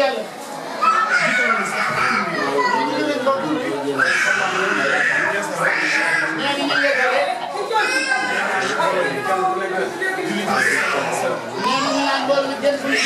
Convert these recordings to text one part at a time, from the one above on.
jàng ñu leen ko tuuti ñee ni ñu yeggale ñee ni ñu naan bool bi jël suñu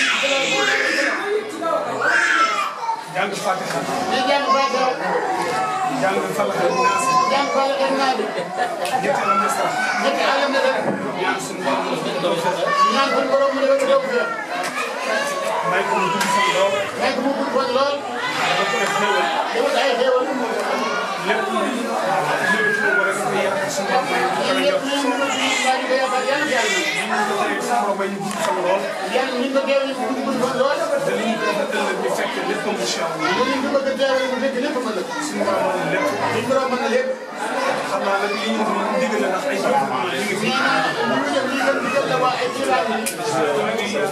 jàng Fatiha ñu jàng Fatiha jàng Falaq ak Naas jàng Falaq ak Naas ñetti alam nasara ñetti alam na def ñaan suñu borom mu def tawfeex ñaan suñu borom mu defal ko tawfeex may ko mu dugg fan lool may ko mu gudd fan lool dafa ko def xéewal defal ay xéewal lépp lu lépp lu war a def yaakaar suñu borom may ko yéen koy ñëpp jox ñu ngi ko baa di ko yaakaar yàlla yàlla ñu ko tey suñu borom may ñu dugg fan lool yàlla ñu ko teew ñu gudd gudd fan lool te li ñu ko def ëllëg ñu fekk lépp incha allah ñu ngi ko bëgg a teewal mu fekk lépp mën na suñu borom mën na lépp suñu borom mën na lépp xam naa nag li ñu digal la ndax ay jëf ñu ngi fi nee naa lu mu def lii gën di jël la waa ay xibaar yi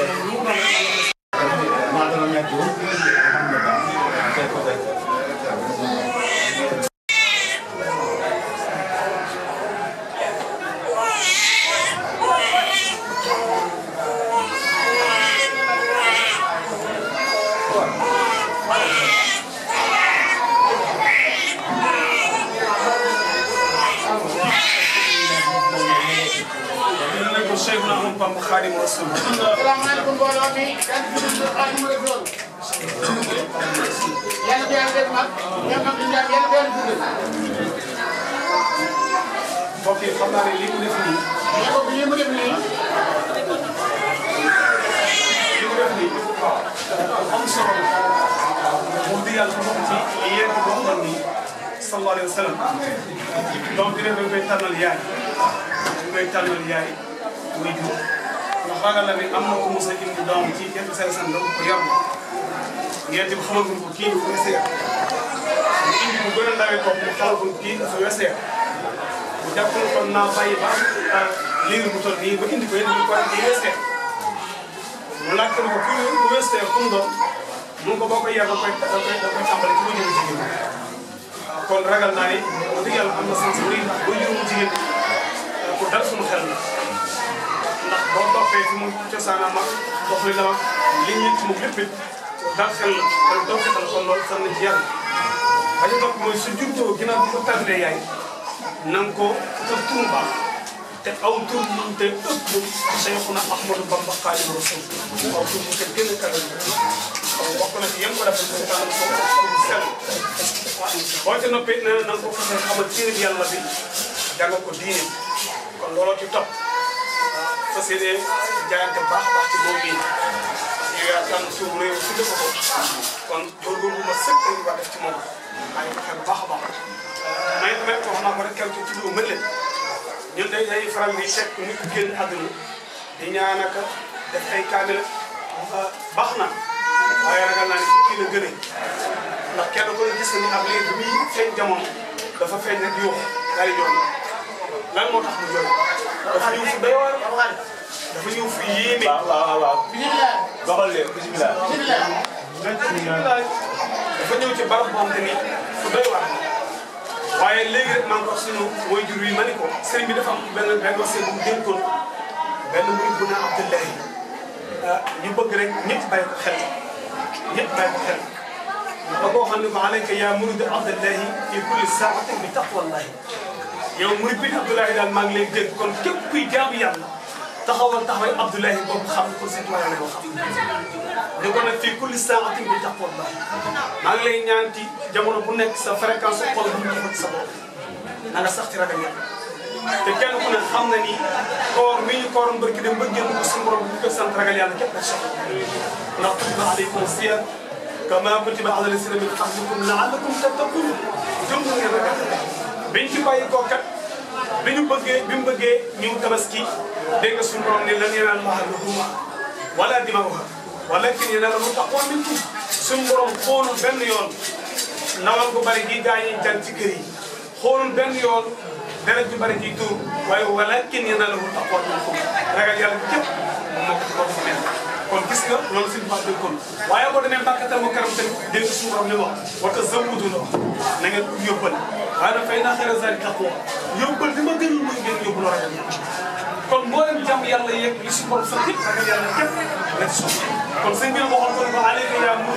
ñu ne ko Cheikh na Ahmadou Bamba Xaadimu Rasuul salaamaaleykum mbooloo mi kan ci biir Xaadimu Rasuul yàlla ko yàlla def mag ñoom mag ñu ñaan yàlla ko yàlla dundal mbokk yi xam naa ne li mu def nii mais boobu lii mu def nii li mu def nii am solo la wax dëgg yàlla xam nga ci yéen a waxoon ni sallallahu alayhi wa sallam donc dina dañ koy tànnal yaay dañ koy tànnal yaay muy jur ndax ragal la ne am na ko mos a indi doom ci yenn seen san donc ko yar ngeen di xamal ko kii dafa wese yar mu indi bu gën a ndawee toog mu xamal ko kii dafa wese yar bu jàppale kon naa bàyyi ba am liir bu toll nii ba indi ko yéen ñu ko kii wese yar mu laajte ne ko kii bu wese yar fu mu doon mun ko boo koy yar da koy da koy da koy tàmbali ci bu jëm jigéen kon ragal naa ni wax dëgg yàlla am na sens bu rëy ndax boo juróomu jigéen pour dal suñu xel la ndax boo toppee fi mu cosaanam ak dox li la wax li ñu ci moom lépp it dal xel la te doo xetal kon loolu sax na ci yàlla ba ca topp mooy su juddoo ginnaaw bi ko tànnee yaay na nga ko utal tur baax te aw tur bu te ëpp Cheikhuna Ahmadou Bamba Xaadimu Rasuul aw tur bu te gën a kawe kon bokk na ci yem ko defal ko tànn ko ko sell boo ca noppee nee na na nga ko fexe xamal téere yàlla bi jàng ko diine kon looloo ci topp fas yéene jaayante baax baax ci moom bii yow yaa tànn suuf réew si dëkk ko kon góorgóorlu ma sëkk lañu war def ci moom waaye ko xel bu baax a baax may may ko wax naa ko rek quelque ci lu mën leen ñun day day faral di fekk nit ku génn àdduna di ñaanaka def ay kaamil baax na waaye ragal naa ne kii la gën ndax kenn ko gis na ni ab léegi bi muy feeñ jamono dafa feeñ rek yuux daal di jooy lan moo tax mu jooy dafa ñëw fu doy waar dafa ñëw fu yéeme. waaw waaw waaw bisimilah doxal leen bisimilah. bisimilah dafa ñëw ci barab boo xam te ni fu doy waar waaye léegi rek maa ngi wax suñu waajur yi ma ni ko sëriñ bi dafa am benn benn wax bu mu dénkoon benn murid bu naan Abdullahi ah ñu bëgg rek ñëpp bàyyi ko xel ñëpp bàyyi ko xel da koo xam ne ko alayka yaa murid Abdullahi fi kulli saatin bi taqwallahi yow murid bi Abdullahi daal maa ngi lay dégg kon képp kuy jaamu yàlla taxawal taxawal Abdullahi boobu xam ko seen tuwaay la ko xam ni ko nag fii kulli saatin bi taqwallahi maa ngi lay ñaan ci jamono bu nekk sa fréquence xol bu ñu ci sa bopp na nga sax ci ragal yàlla te kenn ku ne xam na ni koor mi ñu kooroon barki dem ba génn ko suñu borom bu ko sant ragal yàlla képp rek soxla ndax kutiba alaykum siyam kama kutiba ala lasina min qablikum laallakum tattaqun jëm ngeen ragal biñ ci bàyyi koo kat bi ñu bëggee bi mu bëggee ñu tabaski dégg nga suñu borom ne lan yanaala llaaha luhuumuhaa wala dimaa'uhaa walakin yanaaluhu taqwa minkum suñu borom xoolul benn yoon nawal gu bari gi gaa yi jàng ci kër yi xoolul benn yoon deret ju bari ciy tuur waaye walakin yanaaluhu taqwa minkum ragal yàlla képp moom moo ko ci bokk nekk kon gis nga loolu suñu baax dégg kon waaye boo demee Makkatal Mukarram tamit dégg nga suñu borom li wax wa tazawwadu la wax na ngeen yóbbal waaye nag fay naa xayra zaadi taqwa yóbbal li ma gënal mooy ngeen yóbbu loo ragal yàlla kon mboolem jàmm yàlla yeeg li si borom sax yëpp ragal yàlla képp la ci soxla kon sëñ bi la waxoon ko ne ko alayka yaa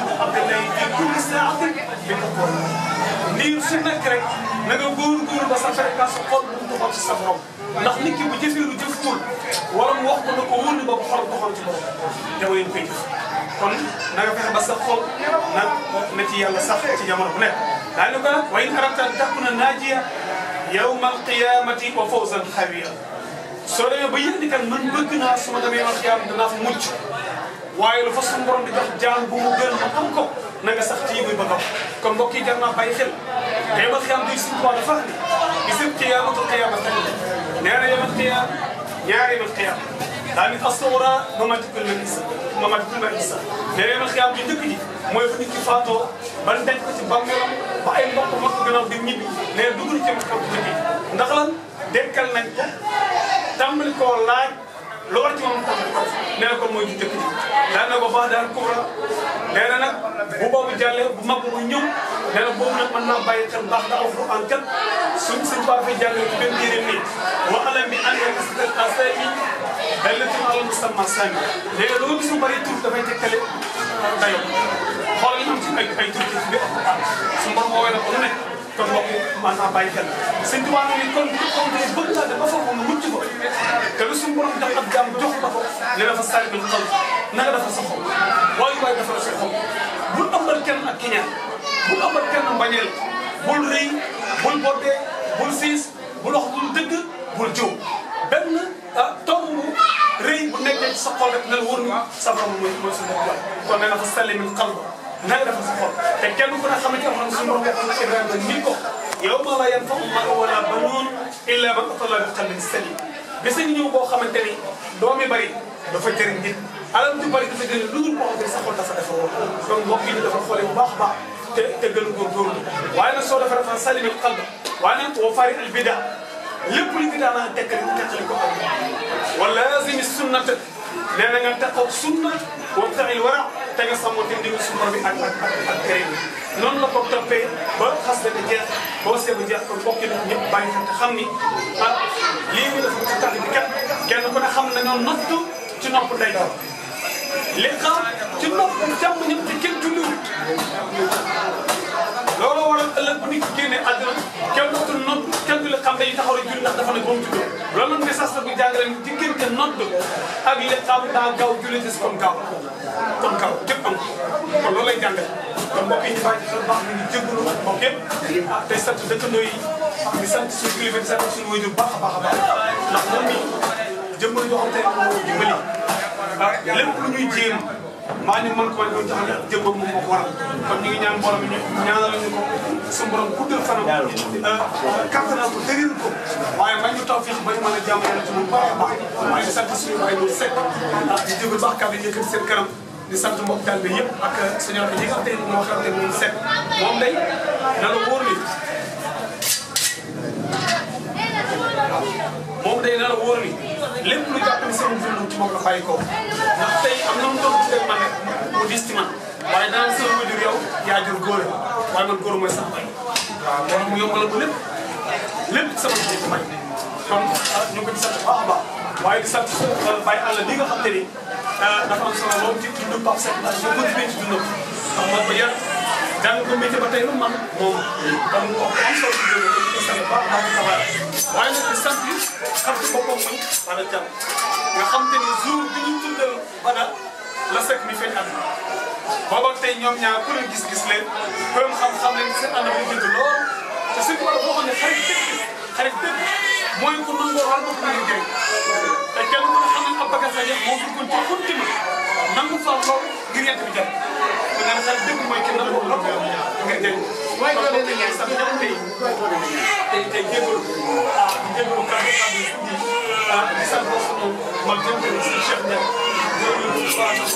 ki rek na nga góor-góor ba sa fréquence xol bu mu doxal ci sa borom ndax nit ki bu jëfee lu jëful wala mu wax ko na ko wóor ni boobu xol doxal ci borom jamono yi koy jëf kon na nga fexe ba sa xol na na ci yàlla sax ci jamono bu nekk daa ni ko nag wa in arata an takuna naajiya yawma alqiyamati wa fawzan xawiya soo demee ba yëg ni kan man bëgg naa su ma demee yawmal qiyaama danaa fa mucc waaye lu fa suñu borom di jox jaam bu mu gën ma am ko na nga sax ci muy ba dox kon mbokk yi jar naa bàyyi xel te yawmal qiyaama duy suñu dafa ni bisim qiyaamatul qiyaama tey nee na yawmal qiyaama ñaari yawmal qiyaama daa ni as-sughra mamatikul manisa mamatikul manisa nee na yawmal qiyaama bi njëkk ji mooy fu nit ki faatoo ban denc ko ci bàmmeelam ba ay mbokk mbokk gannaaw di ñibbi nee na dugg na ci yawmal qiyaama bu njëkk ndax lan dekkal nañ ko tàmbali koo laaj lu war ci moom tàmbali ko nee na kon mooy ju njëkk ji daan na ko baax daal kubra nee na nag bu boobu jàllee bu mag bu ñëw nee na boobu nag mën naa bàyyi xel baax da alquran kat suñ suñ baa fay jàngale ci benn téere nii wa alam bi ànd ak sitat asani dallatin ala musamma sani nee na loo gis mu bëri tur dafay tekkale dayo xool ñu am ci ay ay tur ci biir alquran su borom woowee na ko lu nekk kon mbokk man naa bàyyi xel sëñ Tuubaa ni kon bu ko ne bëgg naa dem ba foofu nga mucc ko te lu suñu borom jox ab jaam jox la ko ne dafa sari bil xol na nga dafa sa xol waaye waaye dafa sa xol bul ëmbal kenn ak kiñaan bul ëmbal kenn mbañeel bul rëy bul boddee bul siis bul wax bul dëgg bul jiw benn ah tomb bu rëy bu nekkee ci sa xol rek na la wóor ni sa borom mooy mooy suñu bopp kon nee na fa salli min qalb na nga defal sa xol te kenn ku ne xamante ne suñu borom waxoon na Ibrahima nit ko yow ma la yanfa'u maalun wala banuun illa man ataa Allaaha bi qalbin saliim bés a ngi ñëw boo xamante ni doom yi bari dafa jëriñ nit alal ju bari dafa jëriñ lu dul boo xam ne sa xol dafa defar woon donc mbokk yi ñu dafa xoolee bu baax a baax te te gën a góorgóorlu waaye nag soo defee dafa salimil qalb waaye nag wa fari al bida lépp lu bida naa tekkali tekkali ko am wa laazimi sunnata nee na nga taxaw sunna wabtaxil wara te nga sàmmonte ndigal sunna bi ak ak ak ak këriñ noonu la ko toppee ba xas dana jeex boo see ba jeex kon bokk nañ ñëpp bàyyi xel te xam ni ah lii ñu def ci tax bi kat kenn ku ne xam nañoo nottu ci nopp ndey li xam ci nopp jàmm ñëpp te kenn julliwut loolu waral ëllëg bu nit ki génnee àddina kenn dootul nodd kenn du la xam day taxaw rek julli ndax dafa ne ba mu juddoo loolu nag message la bu jàngale ni diggante nodd ak li xam daa gaaw julli des kon gaaw kon gaaw képp am kon loolu lay jàngale kon mbokk yi ñu bàyyi xel baax mi ngi jégalu mbokk yëpp ah tey sant dëkkandoo yi di sant suñu kilifa di sant suñu wajur baax a baax a baax ndax moom mi jëmbal yoo xam te ne moo dimbali ah lépp lu ñuy jéem maa ñu mën ko woon jox la jëmbal moom moo ko waral kon ñu ngi ñaan borom ñu ñaanal ñu ko suñu borom guddal fanam kattanal ko dëgëral ko waaye man ñu taw fii ba ñu mën a jàmm yàlla ci moom baax a baax waaye di sant suñu waay ñu sekk ah di jégalu baax kàddu yi yëkkati seen kanam di sant mbokk daal bi yëpp ak suñu rakk yi nga xam te moo xam te moom sekk moom day na la wóor ni moom day na la wóor ni lépp lu jàpp ni seen dund ci moom la bàyyi ko ndax tey am na mu doon tuddee man rek mu dis ci man waaye daan sa wajur yow yaa jur góor waaye man góor mooy sax bay waaw loolu mu yombalal ko lépp lépp sama ji ci may kon ñu ngi ko di sant baax a baax waaye di sant bàyyi àll li nga xam te ni dafa am solo loolu ci dundu Pape Seck ndax ñu continuer ci dundam ndax moo ko yar jàng ko métier ba tey lu man moom kon mu am solo ci dundam ko di sant baax a baax waaye nag di sant xam ci boppam muy Bada Diallo nga xam te ni jour bi ñu tuddal Bada la Seck mi feeñ àdduna booba tey ñoom ñaar ku leen gis-gis leen ku leen xam-xam leen seen ànd bi jënd lool te suñu wàll boo xam ne xarit dëgg xarit dëgg mooy ku nangoo war nga ko mën a jëriñ te kenn ku ne xam ne ab bagage la yëpp moo duggoon ci continue nangu fa lool ngir yent bi jëriñ te nga ne xarit dëgg mooy kenn nangoo lool ngir jëriñ mooy ko leen di sax ñëpp tey tey tey jégalu ah jégalu kàddu kàddu yi ah di sant sunu mag jëm tamit si Cheikh Ndiaye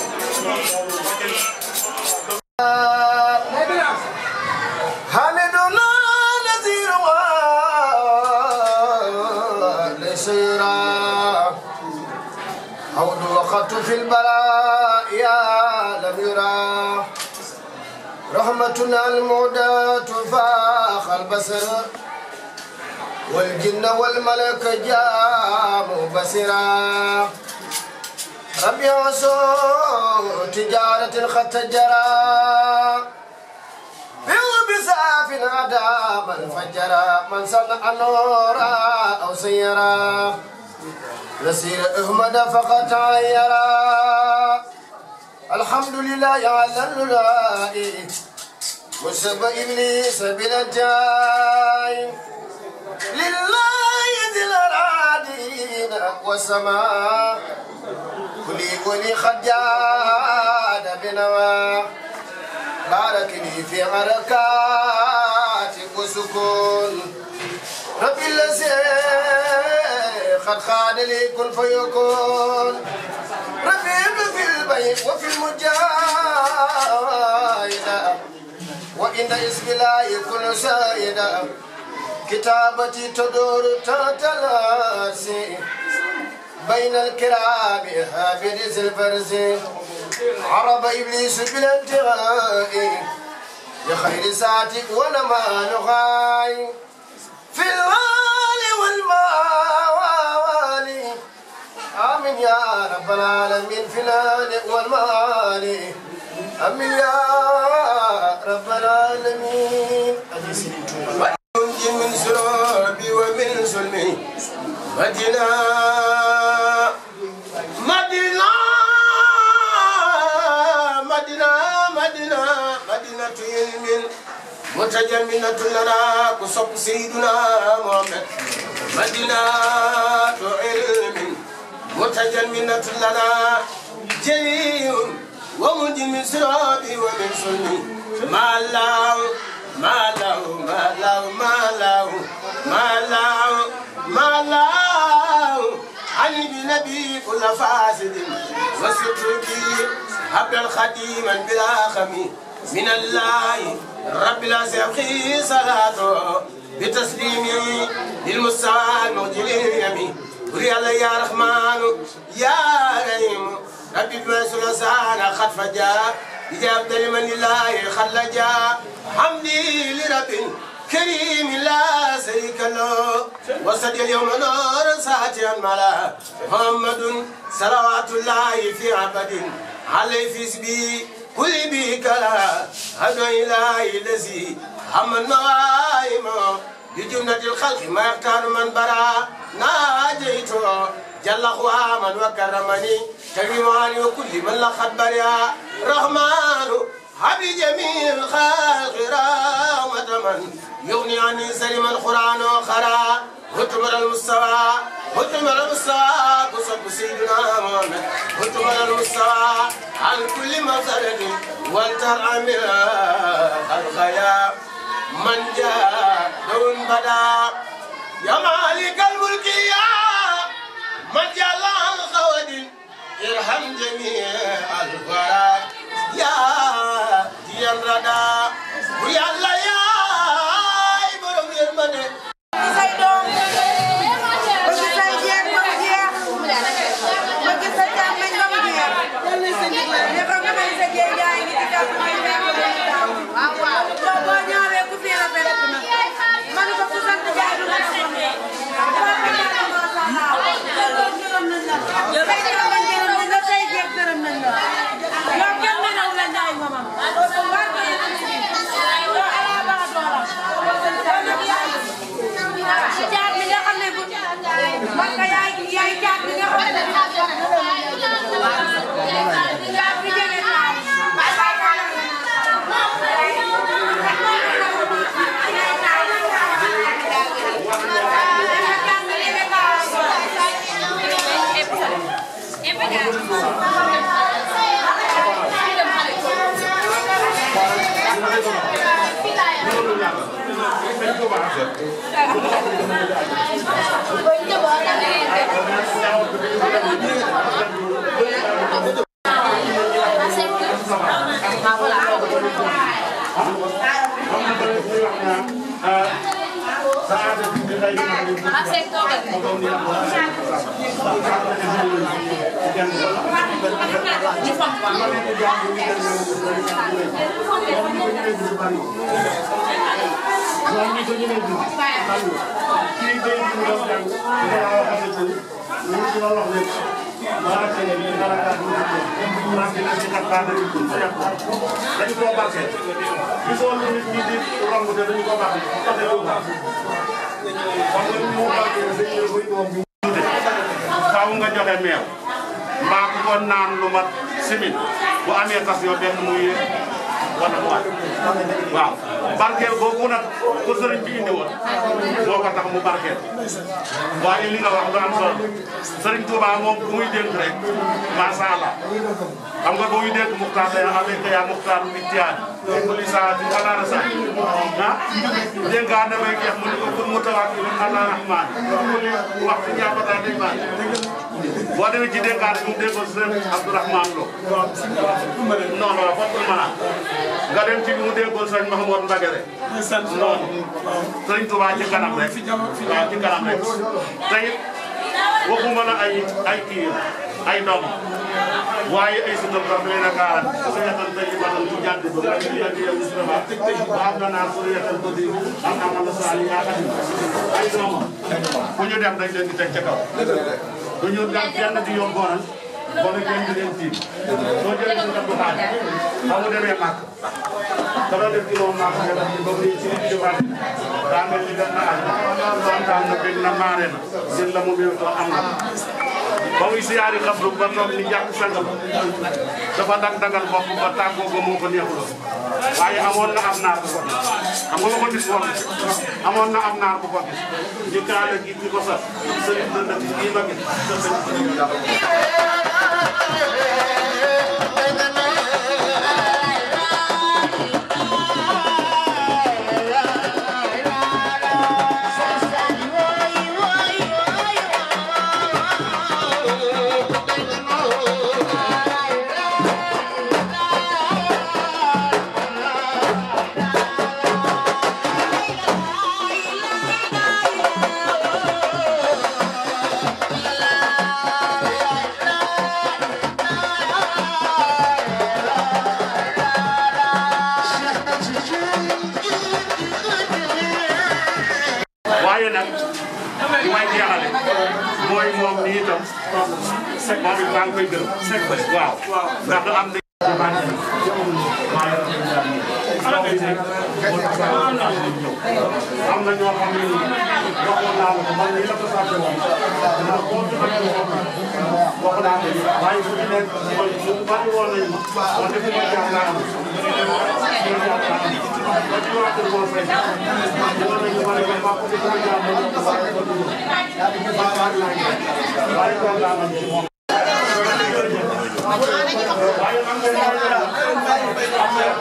حمدنا نذير ولسيرا عود وقت في البلاء يا لم يرى رحمتنا المودة فاخ البصر والجن والملك جاموا بصرا ربي عصو تجارة قد تجرى بيو بس صاف عدا من فجر من صنع نورا أو سيرا نسير أحمد فقط عيرا الحمد لله على الولاء وسب إبليس بالجاي لله ذي الأرادين والسماء كلي كلي خجاد بنوا بارك لي في حركات وسكون ربي الذي قد خاد لي كن فيكون رفيق في البيت وفي المجاهدة وإن اسم لا يكون سائدا كتابتي تدور تتلاسي بين الكرام حافظ الفرز عرب إبليس بالانتهاء لخير ساعتك ولما نغاي في الغال والموالي آمين يا رب العالمين في الآل والمال آمين يا رب العالمين من سرابي ومن سلمي مدينة مدينة مدينة مدينة مدينة علم متجمنة لنا كصب سيدنا محمد مدينة علم متجمنة لنا جليل ومنجي من سرابي ومن سلمي ما الله ما له ما له ما له ما له ما له علي بنبي كل فاسد وستر بي عبد الخديما بلا خمي من الله رب العزيز صلاته بتسليمي للمستوى الموجل اليمين وري الله يا رحمن يا رحيم ربي بمسؤول سانا خد فجاء إجابة لمن الله خلجا حمدي لرب كريم لا شريك له وسد اليوم نور ساتيا ملا محمد صلوات الله في عبد عليه في سبي كل بك لا هدى إلهي الذي هم النوائم لجنة الخلق ما يختار من برا ناجيته جل من وكرمني كريماني وكل من لقد بريا رحمن حبي جميع الخلق رحمة من يغني عني سلم القرآن وخرا هتمر المستوى هتمر المستوى كسب سيدنا محمد هتمر المستوى عن كل مفسدة والترعى من الخيا من جاء دون بدا يا مالك الملك يا من جل الخوادم ارحم جميع الورى يا ديان ردا ويا الله يا برم يرمني say doom bëgg say jeeg ba mu jeex bëgg sa càmmeñ ba mu jeex ne ko nga may sa jeeg yaa ngi ci kàddu may fekk ba mu taw soo boo ñaaree ku fi rafet na ma ne ko ku sant jaay du la ko ne dafa ko ñaan masha Allah gërëm nañ la say càmmeñ gërëm nañ la say jeeg gërëm nañ la yow kenn mënaw la njaay mamam barke yow ala baa dooram kon nag yaa caat bi nga xam ne bu man ka yaay yaay caat bi nga xam ne caat bi jege taay kii day ñu doon jàng dafa laa waxoon ne ñu ci doon wax lépp dañu koo barkeel gisoo lu nit ñi di romb te dañu koo barkeel tax na yow baax xam nga mu barkeel dañu ne koy doom bi faaw nga joxe meew mbaa ku ko naan lu mat simin bu amee tas yoo benn muy wala mu waat waaw barkeel boobu nag ko sëriñ bi indi woon moo ko tax mu barkeel waaye li nga wax lu am solo sëriñ Touba moom bu muy dénk rek macha allah xam nga bu muy dénk muxtaar day avec yaa muxtaar bi tiyaan ko li saa di alaana sa ah dénkaan damay jeex mu ne ko pour mu tawaat ki ala rahman ko li wax ci ñaapata day maan boo demee ci dénkaan bi mu déggoon sëriñ Abdourahman Lo non non foofu mën nga dem ci bi mu déggoon sëriñ Mahmoud Mbagere noonu sëriñ Touba ci kanam rek waaw ci kanam rek tey waxuma la ay ay kii ay doom waaye ay suñu doom leen a kaaral su yetal tey ba doon ci jàdd ba nga ñu yàgg yow Moustapha ba am na naa su yetal ko di am na man la saa yi yaa xam ay doom bu ñu dem dañ leen di teg ca kaw du ñu dem kenn di yomboonal wala kenn di leen tiim soo jëlee ñu def bu xaaj ba mu demee màkk dara def ci loolu màkk nga def ci ba mu ci nit jëfaat daa mel ni benn aaj kontaan na bég na maare na jël la mu méew am na ba muy siyaari xabru ba toog ni jàkk sangam dafa dag dagal bopp ba tàggoo ba moo ko neexuloon waaye amoon na am naar bu ko gis xam nga ko gis woon amoon na am naar bu ko gis ñu kaala gi ñi ko sax sëriñ na dëkk gii ma gis sa sëriñ waaye nag li may jeexale mooy moom nii itam moom it maa ngi koy gërëm waaw ndax am na am na ñoo xam ne waxoon naa la ko man mii la ko sàppe woon ndax boo ci xamee woon wax naa ko waaye bu ci nekk mooy bu bari woon nañu ma wax dëgg ma jaar naa am ba ci waa kër moom fay dama nañu ma ne ko maa ko ci sama jaar ma ñëw ko waa ko dugg ma baat naa ngi waaye kontaan nañu ci moom waaye xam nga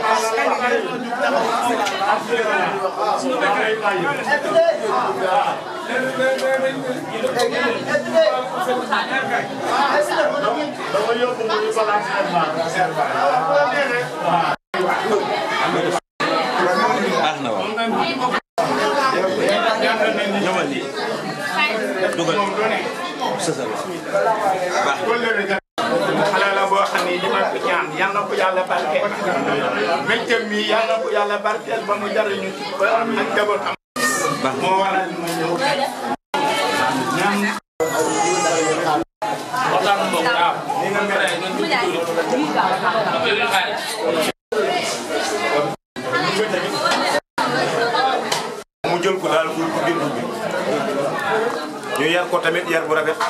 dama yóbbu mu ñu balaa baax na waaw ñëwal lii dugal sësal baax na xale la boo xam ni li ma ko ñaan yal na ko yàlla barkeel mbégteem mi yal na ko yàlla barkeel ba mu jariñu ci ba ak njabootam baax na moo waral ma ñëw mu jël ko daal pour ko bindu bi ñu yar ko tamit yar bu rafet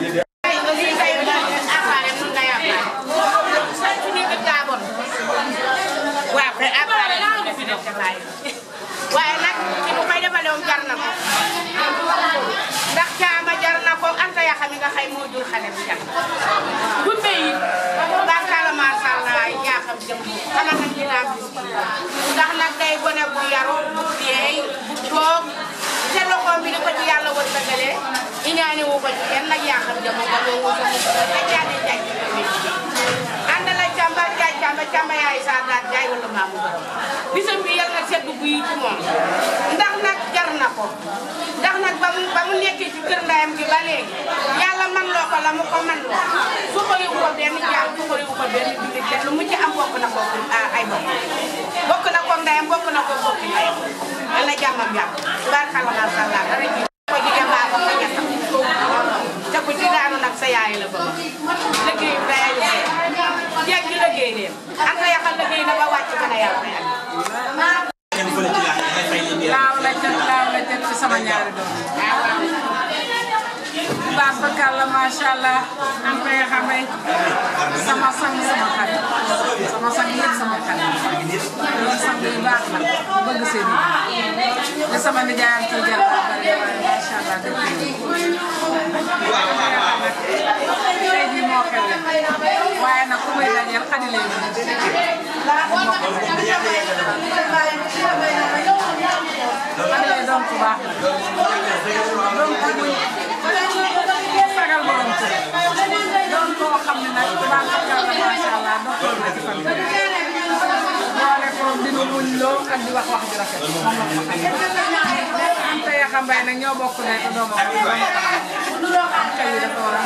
waaw kay après ñu fi def defaay waaye nag ci bu koy defaloon jar na ko ndax caama jar na ko anta ya xam nga xay moo jur xale bi jar bu yi barkala macha allah yaa xam jëm xanaa nag dinaa bis ndax nag day gone bu yaru bu yeey bu toog te loxoom bi di ko ci yàlla wër dëggalee iñaani wu ko ci kenn nag yaa xam jëm ba loo wut ak jaane jaay ànd la càmba jaay càmba càmba yaay saa daal jaay wala maamu borom bisam bi yal na sedd guy ci moom ndax nag jar na ko ndax nag ba mu ba mu nekkee ci kër ndayam gi ba léegi yàlla man loo ko la mu ko man loo su ko yóbbu ko benn jaam su ko yóbbu ko benn jullit te lu mu ci am bokk na ko ay bokk bokk na ko ndayam bokk na ko bokk ndayam yal na jàmmam yàgg tubaarkalla macha allah dara ji ko jigéen baa ko nga ñettam te ku ci daanu nag sa yaay la bëgg liggéey day jeeg gi liggéey leen ak nga yaxal liggéey na ba wàcc gën a yàlla laaw la jot laaw la jot ci sama ñaari doom baax fa kàlla macha allah am koy xamee sama sang sama xarit sama sang yëpp sama xarit loolu sang yu baax la bëgg seen yi te sama nijaayam ci jël ba bari waaye macha allah dëgg tey jii moo xewle waaye nag ku may dajeel xadi lay xadi lay doon ku baax la doon ku muñ sagal borom kër doon koo xam ne nag baax na kàlla macha allah doxal na ci famille boole ko dina muñ loo ak di wax wax ju rafet moom la ko xam am te yaxa mbay nag ñoo bokk ne te doo ma ko am xel yi dafa war a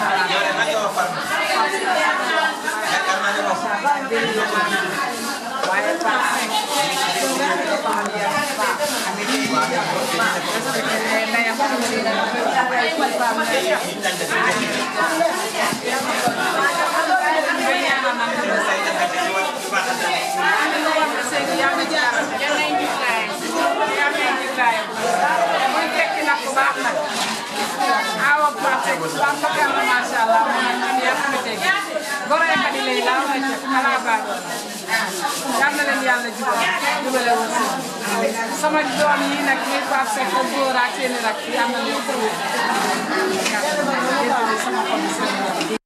xalaat waaye Pape awa Pape Pape Bakar la macha allah moom man yaa xamante ne gore xadi lay laa waa ca xanaa baax yal na leen yàlla jubal jubale woon sama doom yi nag muy Pape Seck ak góor ak seen i rak yal na leen ko sama xol bi seen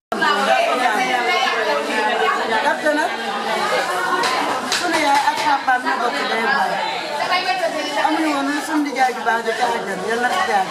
ndaxte nag sunu yaay ak papaam ñoo bokk day baay amuñu woon lu sunu nijaay ju baax di ca àjjana yal na ci jaar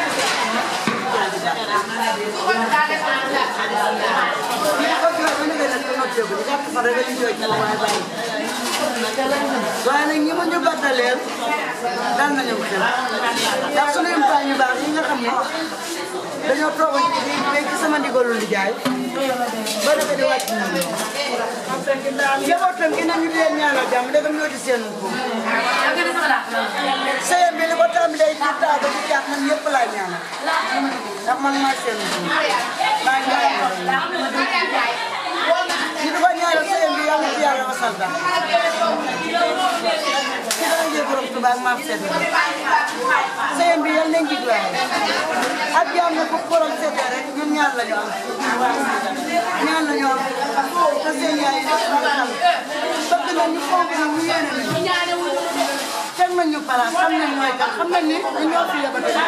ñu ko jooy ba nga nag ko noppeeku di jàpp fa rek ñu jooy ci la waaye bàyyi waaye nag ñi ma ñu battaleel dal nañu xel ndax sunu impaañ yu baax yi nga xam ne dañoo toog ci ci sama ndigalu nijaay ba dafa di wàcc ñoom njabootam gi nañu di leen ñaanal jàmm ndegam ñoo di seen ko sëyam bi li ko tàmbalee ci taa ba ci jàpp man yëpp laa ñaanal ndax man maa seen ko maa ngi ñaanal ñu di ko ñaanal sëyam bi yàlla ci yàlla wasal ba ci dara jël borom Tuubaa ak maam sedd sëyam bi yàlla nañ jiglaay ak jàmm ne ko borom sedd rek ñun ñaan la ñu am ñaan la ñu am te seen yaay yi dafa xam bëgg na ñu fonk na ñu yéene nañu teg nañ ñu place xam nañ mooy kan xam nañ ni ñu ñoo fi yebal kon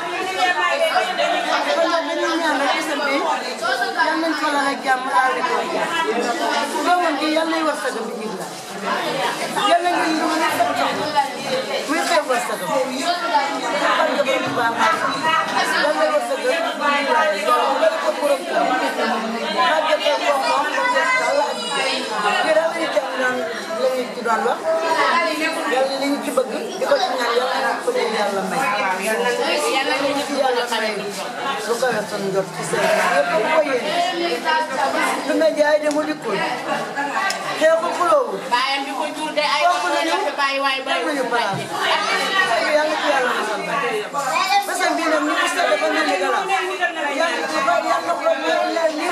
nag dañuy ñaan rek bisam bi yal nañ fa la rek jàmm daal di ko doomam gi yal nay war sa bi jig la yal nañ ñu ñu mën a sëb sox muy xew war sa gëm xam nga borom baax yal nay war sa gëm yàlla ko borom xàjjate ko moom ko def dal ak kii daal la ñu jàng naan la ñu ci doon wax yàlla li ñu ci bëgg di ko ci ñaan yàlla na ko leen yàlla may yàlla ñu ci yàlla may lu ko yor sunu jot ci seen yëpp ko yéene lu nga jaay de mu dikkul xeexu xuloowul baayam bi ko jur de ay kooku la ñu bàyyi waay def nañu place yàlla ci yàlla musal ba bésam bii nag ñu ko seet dafa mel ni galaam yàlla ko yàlla ko lii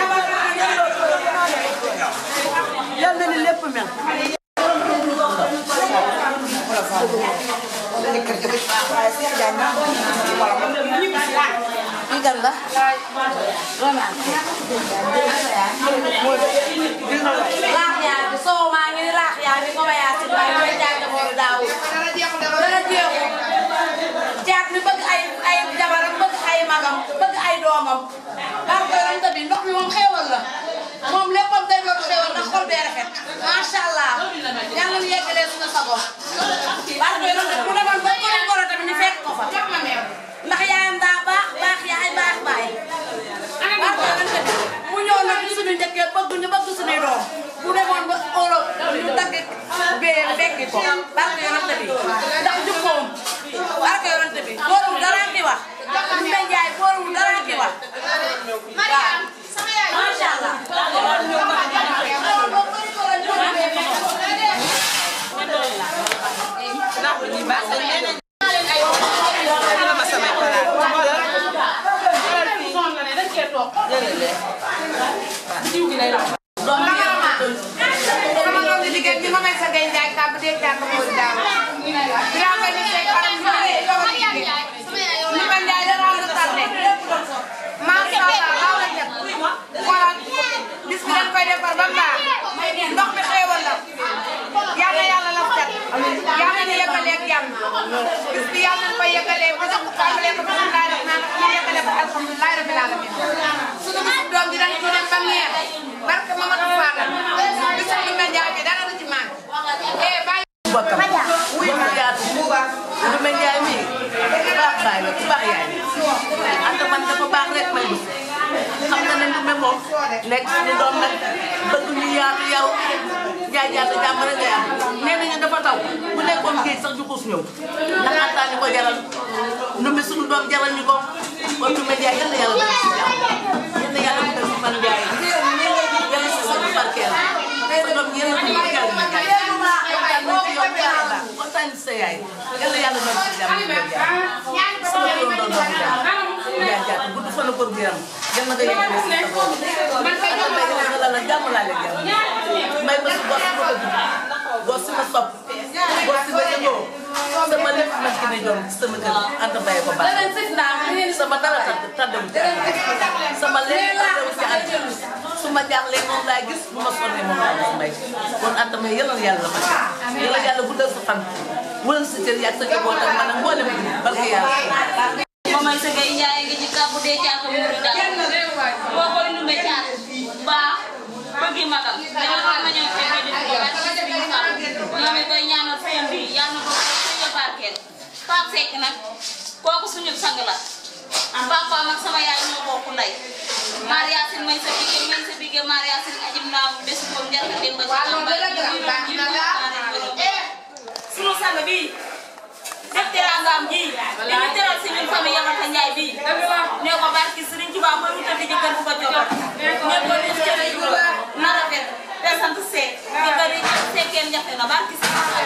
yàlla ni lépp mel Kii kan la. laax yaa bi soo maa ngi ni laax yaa bi ko ma yaa si baay mooy jaag dabooru daawu dara jeexu jaag mi bëgg ay ay jabaram bëgg ay magam bëgg ay doomam barke yonent bi ndox mi moom xéewal la moom léppam day doon xéewal ndax xol bee rafet macha allah yàlla na yeggalee suñu sago barke yonent bi mu demoon ba ko ne goro tamit ñu fekk ko fa ndax yaayam daa baax baax yaay baax baay barke yonent bi mu ñëw nag ñu suñu njëkkee bëgg ñu bëgg suñuy doom bu demoon ba Europe ñu dagg bee fekki ko barke yonent bi ndax jukkoom barke yonent bi góorum dara ki wax ñu mel jaay góorum dara ki wax waaw macha allah Jërëjëf. caaka moo di daaw yaa nga ni tey xaram bi ne doog a liggéey ni ma njaay dara nga tardé macha allah baax na def xoolal bis bi dañ koy defar ba mu baax ndox mi xéewal la yal na yàlla la cat yal na ñu yeggalee ak jàmm bis bi yal nañu koy yeggalee ba sax tàmbalee ko bismillahi rahmaani rahiim ñu yeggalee ko alhamdulilahi rabbil alamin sunu bisu doom bi dañ ci dem ba neex barke Mamadou Fadal bisu bi ma njaay bi dara du ci maan eh bàyyi bokkam wuy ma yaatu lu mel njaay mi baax baay la ku baax yaay anta man dafa baax rek may dugg xam nga ne ndume moom nekk suñu doom nag bëgg ñu yaatu yow jaay jaay sa jàmm rek ngay am nee nañu dafa taw bu nekkoon géej sax ju xuus ñëw ndax antaa ñu ko jaral ndume suñu doom jaral ñu ko kon ndume njaay yal na yàlla def si jàmm yal na yàlla def si fan njaay yàlla si sa barkeel sa doom yàlla ko barkeel na njaay kontaan nañ ci yow bu baax a baax kontaan ci sa yaay yàlla yàlla def si jàmm ñu koy jaay sama doom doon doon jaay jaay jaay gudd fan ak wér yàlla nga yegg si sa bopp man kay la la jàmm laa leen jàmm may ma si bos ma ko dugg bos si ma sopp bos si ma yëngoo sama lépp nag ki ne jom ci sama kër ànd bàyyi ko baax sama dara tàdd tàddewu ci ànd sama lépp tàddewu ci ànd su ma jaaxlee moom laa gis bu ma sonnee moom laa gis mbay kon ànd may yëlal yàlla ma yàlla yàlla guddal sa fan wëral sa cër yaag sa njaboot ak man ak mboolem bi barke yàlla Momar Segay Njaay ngi ci kàbbu dee caaka mu di daal boo koy numbe caat baax bëggi magam danga ko ma ñëw fekkee di ko wàcc ci biir fan ñoo ngi koy ñaanal fayam bi yàlla na ko suñu barkeel Pape Seck nag kooku suñu sang la papaam ak sama yaay ñoo bokk ndey Mariasin may sa bige may sa bige Mariasin ajib naaw bés boobu njarka dem ba ci sunu sang bi def teraangaam ji li ñu teral si ñun famille Yamata Njaay bi ne ko barki Sëriñ Tuubaa mooy wutal di jëkkër bu ko joxal ne ko def cere yu na rafet te sant seek jëkkër yi seekeen jafe na barki Sëriñ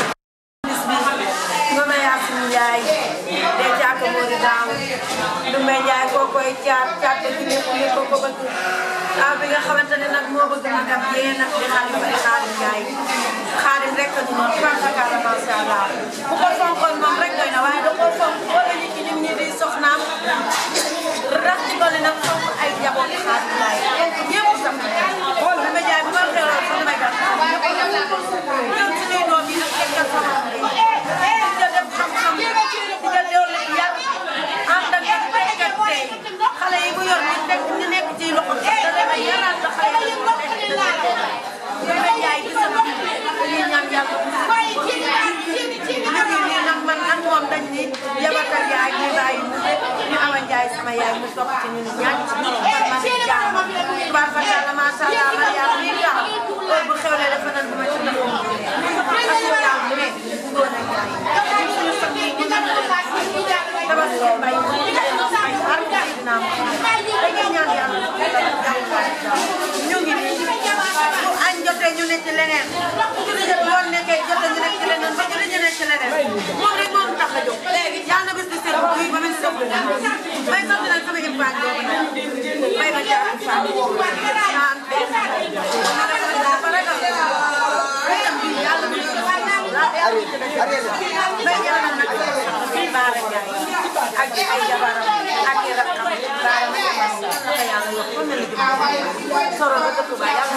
Mama Yacine Ndiaye de caaka moo di daaw Ndumbe Ndiaye koo koy caat caat ba ci lépp lépp ko bëgg ah bi nga xamante ne nag moo bëgg magam yee nag di xaadim ba di xaadim Ndiaye xaadim rek ñu noonu tubaarkalla macha allah bu ko fonkoon moom rek doy na waaye da koo fonk boole nit ñi ñi di soxnaam rax ci dolli nag fonk ay njaboot xaadim Ndiaye ñëpp sax Ndumbe Ndiaye bu ma xewloo sax damay gàtt ñëw ci ñuy doom yi nag eggal sama nga def xam-xam di nga doole yar ànd ak ak béykat tey xale yi bu yor ñu nekk ñu nekk ci loxo da leen a yaraat la xale yi ñu nekk ci loxo ñu may jaay ci sama dañuy ñaan yàlla ñu ngi nii nag man ak moom dañ ni yabata yaay ñu bàyyi mu ñu awa njaay sama yaay mu topp ci ñun ñaan ci man man jaam tubaab fa yàlla macha allah man yàlla mi tax heure bu xewlee dafa nan duma ci ndax ak mu jaam ne ngoon ak yaay suñu fan yi ñu ngi tabaski mbay dina am dañuy ñaan yàlla ñu ngi nii bu añ jotee ñu ne ci leneen yoon nekkee jotee ñu nekk ci leneen ba jotee ñu nekk ci leneen moom rek moo tax a jóg yàlla na bis di seet buy ba mel ni def may sant nag sama impagne boobu nag may ma jaar impagne naan dafa ragal xeetam bi yàlla na may ñaanal nag baara Njaay ak ay jabaram ak i rakkam baara ma jabar naka yàlla yokk ko mel ni soro ba dëkk ba yàlla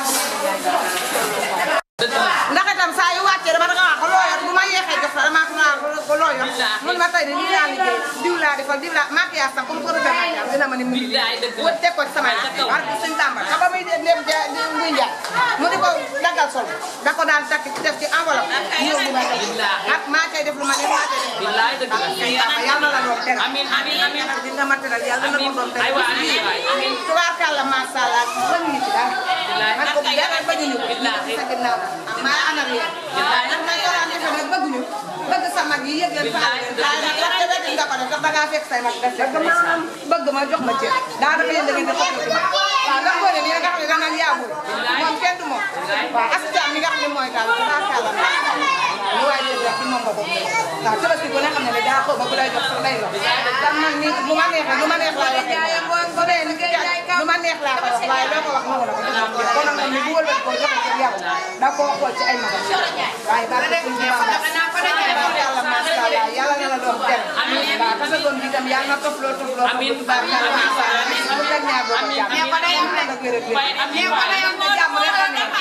ndax itam saa yu wàccee dama danga wax loo yor bu ma yeexee jox la dama ko naan ko loo yor mun ma tey de lii laa liggéey diw laa defal diw laa maquillage sax comme ko rëdd maquillage dina ma ne mu ngi wut teg ko ci sama war ko suñ tàmba xam ba muy dem dem muy njaay mu di ko daggal sol da ko daan takk def ci enveloppe ñëw bu ma tey ak maa cay def lu ma def maa cay def billaay dëgg la yàlla la doon teral amiin amiin amiin di nga ma teral yàlla na ko doon teral amiin tubaarkàlla macha allah ba ñu ci daal man ko dara ba ñu ko sa ginnaaw maa anal yéen nag may ko daan defee nag bëgguñu bëgg sa mag yi yëg leen faal leen waaye nag wax dëgg yàlla nga ko def ndax da ngaa fekk say mag def bëgg ma bëgg ma jox ma cër daanaka yéen da ngeen di xool ci man waaw ndax boo leen yéen nga xam ne da ngaan yaabul moom kenn du moom waaw askan mi nga xam ne mooy daal tubaarkàlla lu waay leen wax ci moom nga bokk waaw tabaski ku ne xam ne ne daa xaw ba ku lay jox sax day wax tam man ni lu ma neexee lu ma neex laa wax su dee lu ma neex laa ko wax waaye loo ko wax noonu la ko jox kon nag moom ni bu wëlbati ko jox ko yow da koo xool ci ay magam waaye ba ko suñu baax yàlla macha allah yàlla na la doon tel waaw te sa doom bi tam yàlla na tofloo tofloo amiin barkalla macha allah bu teg ñaar boo ko jàmm yàlla na gërëm gërëm jàmm rek a nekk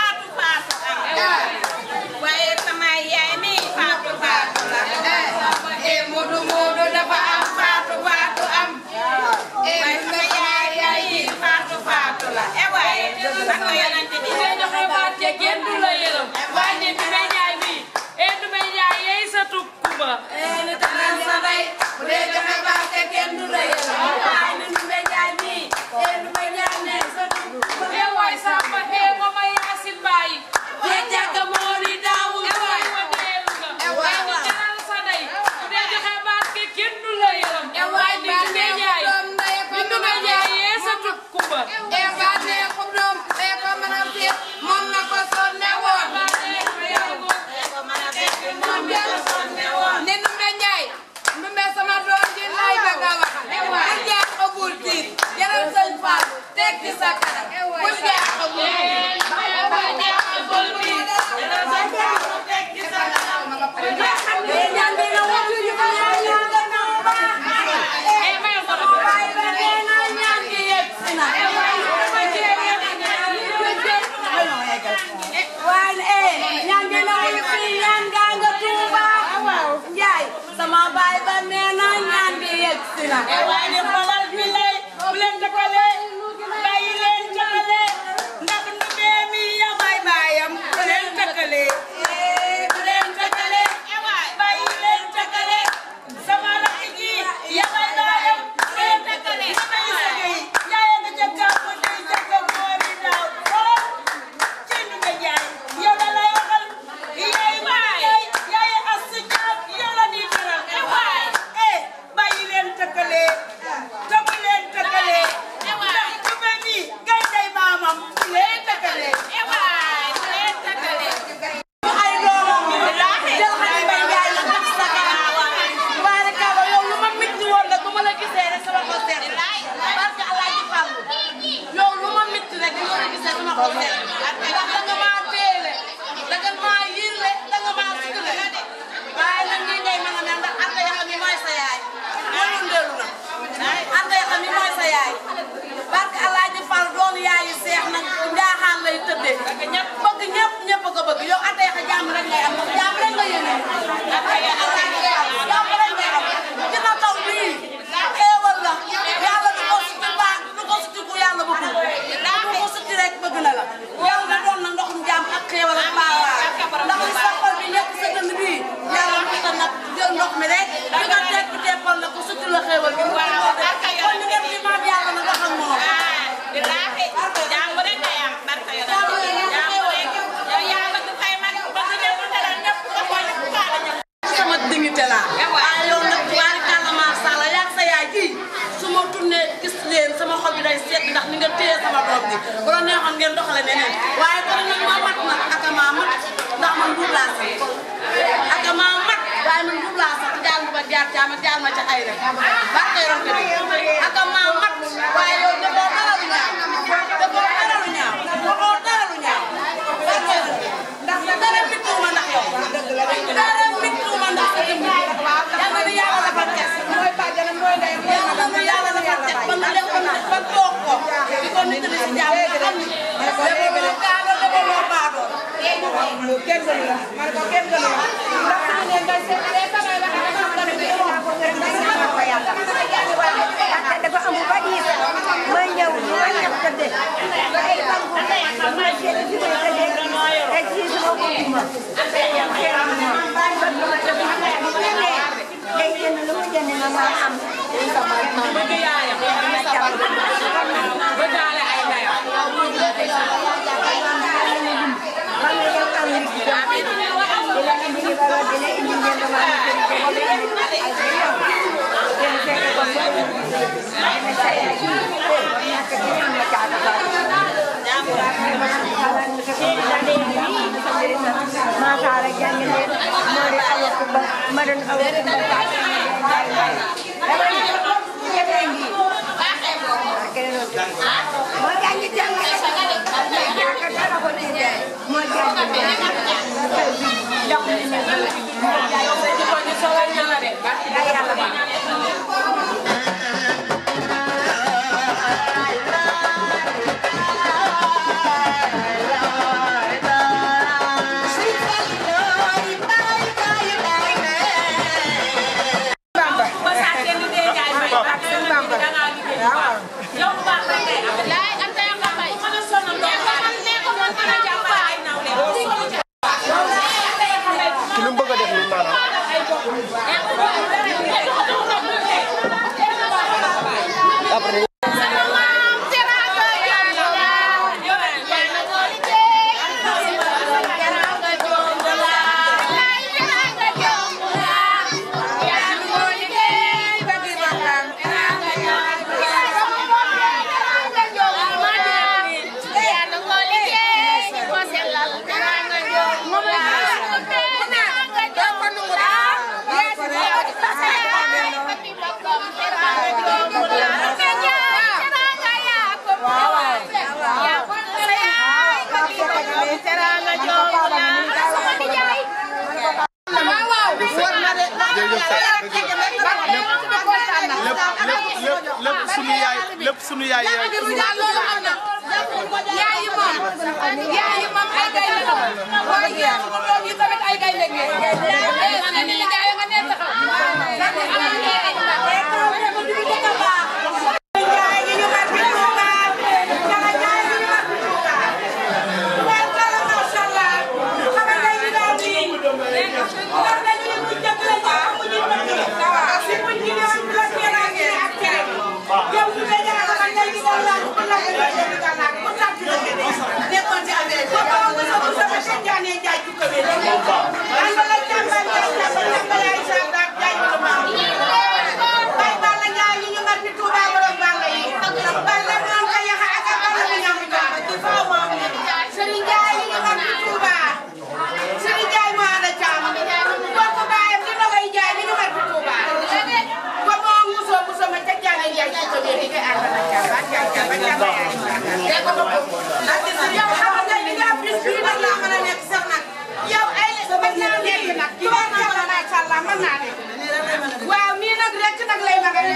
waaye sama yaay mi faatu faatu la eh Moodu Moodu dafa am faatu faatu am eh sama yaay yaay mi faatu faatu la eh waaye ak yonent bi te joxe baat te kenn du la yërëm waaye ne du may jaay bi e du may jaay yey sa tukkuba eh ni tanan sa day bu dee joxe baat te kenn du la yërëm waaye ni du may jaay mi eh du may jaay ne sa tukkuba e waay samba e mama yaasin baay e jàgga moori daawul waay wa deelu nga waaye ni tanan sa day bu dee joxe baat te kenn du la yërëm waaye ni du may jaay ni du may jaay yey sa tukkuba e baate ko doom e ko mën a féet moom na ko sonne woon ne Ndumbe Njaay Ndumbe sama doom ji lay bëgg a waxal ku jaar ko bul tiit jaral sëñ Fall teg ci sa kanam ku jaar ko bul tiit ku jaar ko bul tiit jaral sëñ Fall teg ci sa kanam ñaan bi na watu ñu ko ñaan ñaan nga naw ba e may ko do bay ba nee na ñaan gi yegg si na waaye eh ñaan gi na wuyu fii ñaan gaa nga Tuuba Njaay sama baay ba nee na ñaan gi yegg si na waaye ni xolal bi lay bu leen dëkkale bàyyi leen jëkkale ndax Ndumbe mi ya bay baayam bu leen dëkkale bu leen dëkkale bàyyi leen dëkkale sama rakk ji ya bay baayam bu leen dëkkale damay sëgëy yaay nga jëkkër ko day jëkkër moori daaw xool ci Ndumbe Njaay yow la lay waxal yaay yaay yaay asu jaam yow la di teral waay eh bàyyi leen tëkkale te bu leen tëkkale ndax Ndumbe mi gay day maamam bu leen tëkkale waay bu leen tëkkale ay doomam jël xale bay njaay la def sa kanam tubaarikàlla yow lu ma mitti woon la bu ma la gisee rek sama xol seet barke Alaaji Fallu yow lu ma mitti rek bu ma la gisee sama xol seet ndax da nga maa teele da nga maa yirle da nga maa sutule waaye nag nii ngay mën a mel ndax Anta Yaxa mi mooy sa yaay loolu ndeelu na Anta Yaxa mi mooy sa yaay barke Alaaji Fall doon yaayu seex nag njaaxaan lay tëddee ñëpp bëgg ñëpp ñëpp a ko bëgg yow Anta Yaxa jàmm rek ngay am jàmm rek nga yéene jàmm rek ngay am ci na taw bii xéewal la yàlla du ko suti baax du ko suti ku yàlla bëgg du ko suti rek bëgg na la yàlla na doon na ndoxum jàmm ak xéewal ak baawaay ndax li sa xol bi nekk sa dënn bii yàlla na ko nag jël ndox mi rek di nga teg bi teppal la ko suti la xéewal bi kon ñu def ci maam yàlla na dox ak moom Bilahi, jàmm rek ngay am barka yo. Jàmm rek. Yow yaa bëgg fay man bëgg ñëpp dara ñëpp nga koy ñëpp kaala ñëpp. sama dignité la waaye yow nag tubaarikàlla macha allah yaa sa yaay ji su ma tourné gis leen sama xol bi day seet ndax ni nga téye sama doom bi bu la neexoon ngeen doxale neneen waaye kon nag ma mat nag ak maa mat ndax man buub laa sax ak maa mat waaye man buub laa sax jaal ma ba jaar caa ma jaal ma ca ay rek barke yonte bi ak maa mat waaye yow defoo dara lu ñaaw defoo dara lu ñaaw defoo dara lu ñaaw barke yonte ndax dara bittuuma ndax yow dara bittuuma ndax sa jëmm yàlla na yàlla la fa tes mooy bàjjanam mooy ndeyam yàlla na yàlla la fa tes ba nga def ko ba toog ko di ko nit di si jàmm nga xam ni defaloo gaalo defaloo baadoo kenn gënu la ma ne ko kenn gënu la ndax suñu ne ngay seet day samay wax dafa am dara bi moo ko ngërëm day sama ko yàlla dafa amul ba diis may ñëw ñu ma ñëw tëddee ay banku ma seet fi may tëddee ay ci sama ko duma yow xeer ma ñëw bàyyi ba duma te bu xamee bu ñëwee day jënd lu mu jënd na ma am bëgg yaayam bëggaale ay ndeyam Masala jàngi leen moo di awa kumba ma doon awa kumba moo jàngi jàngi jàngi dara ko ci dee mooy jaay jox ñu ne ay yàlla baax ci lu mu bëgg a def nii maanaam. après. lépp sunu yaay lépp sunu yaay yaay sunu yaay moom yaay moom ay gaynde la waaye doom yi tamit ay gaynde ngeen ma ne ni yaay nga ne taxaw waaw nii nag rek nag lay ma nga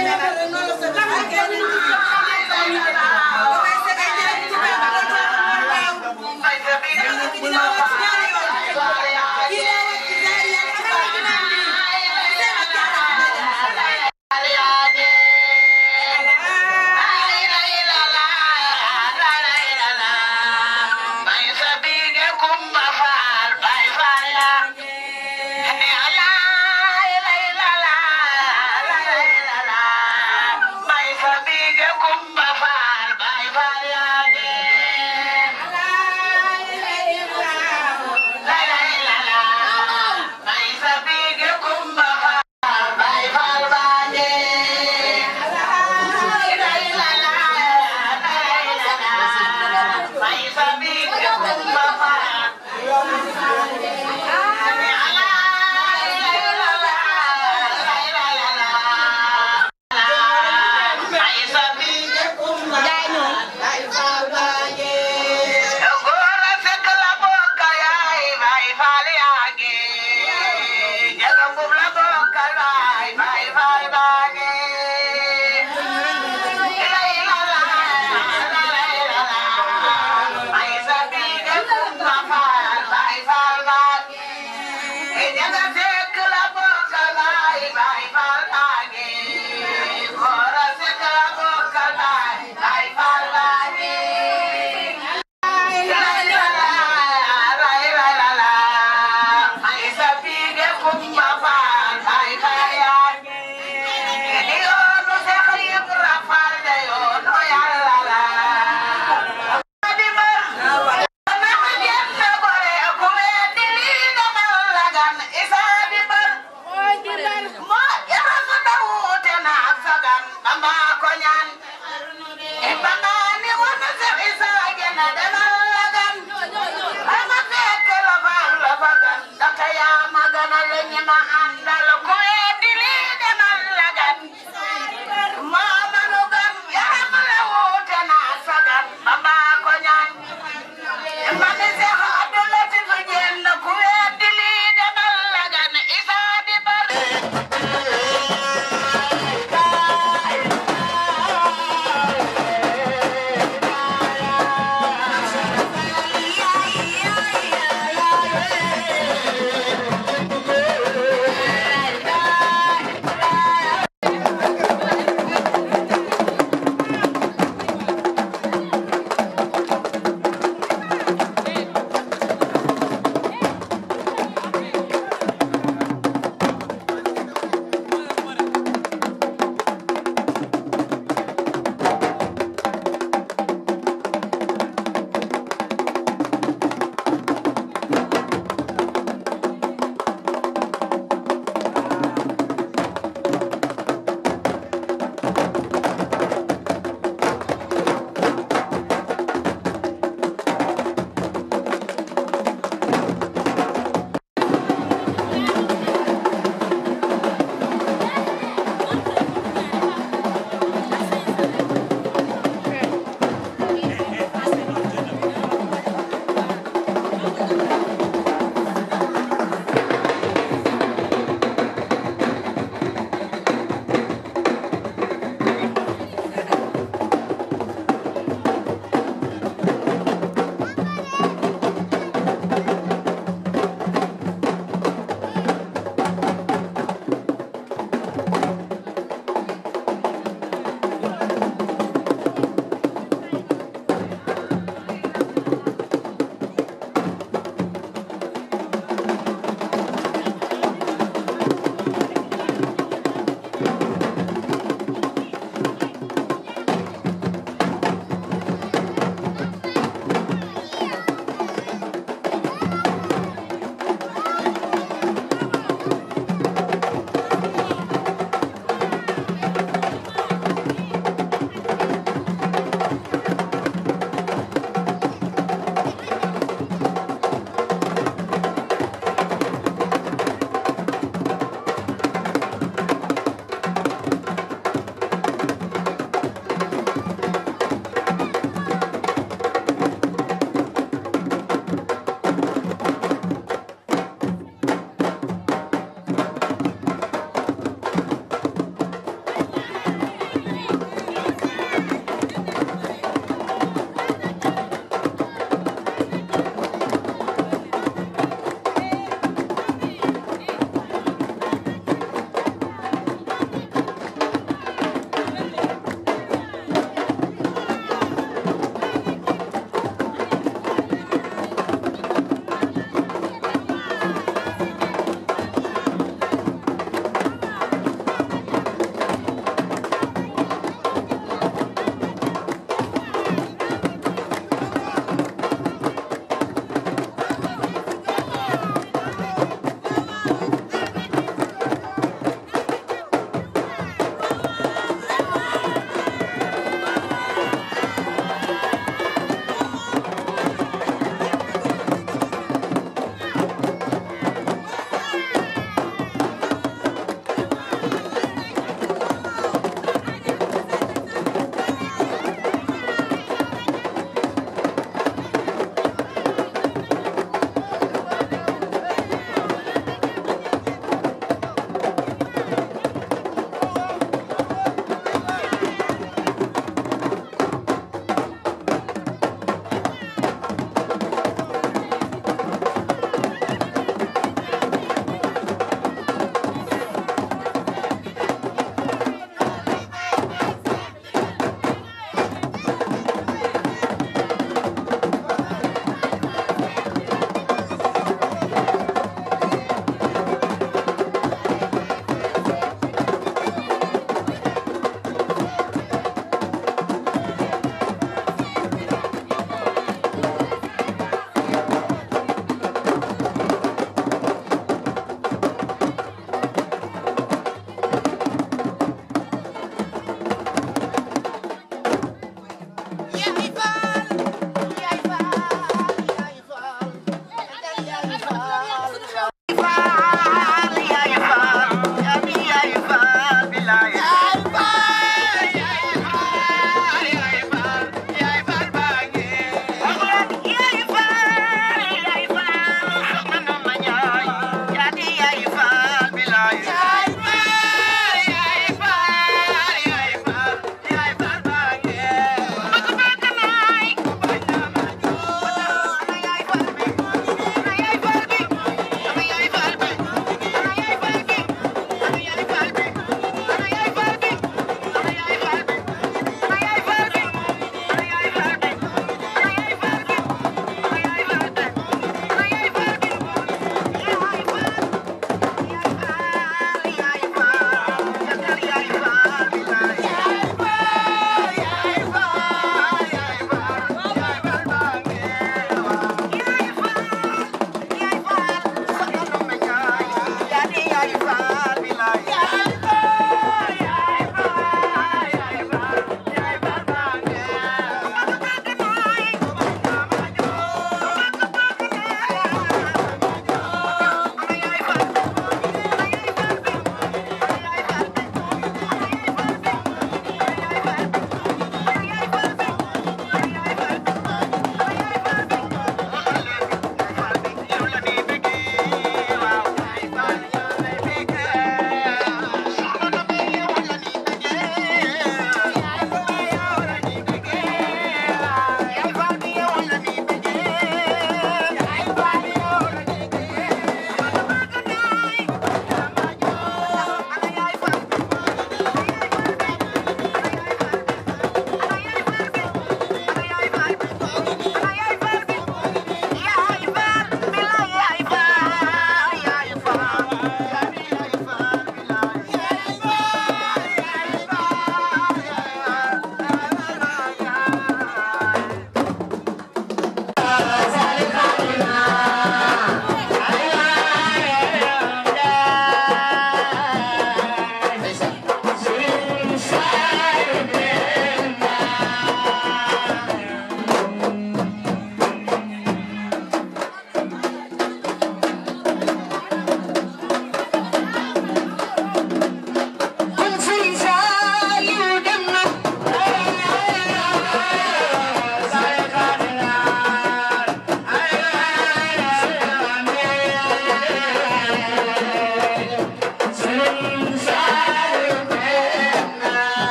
Mami se ha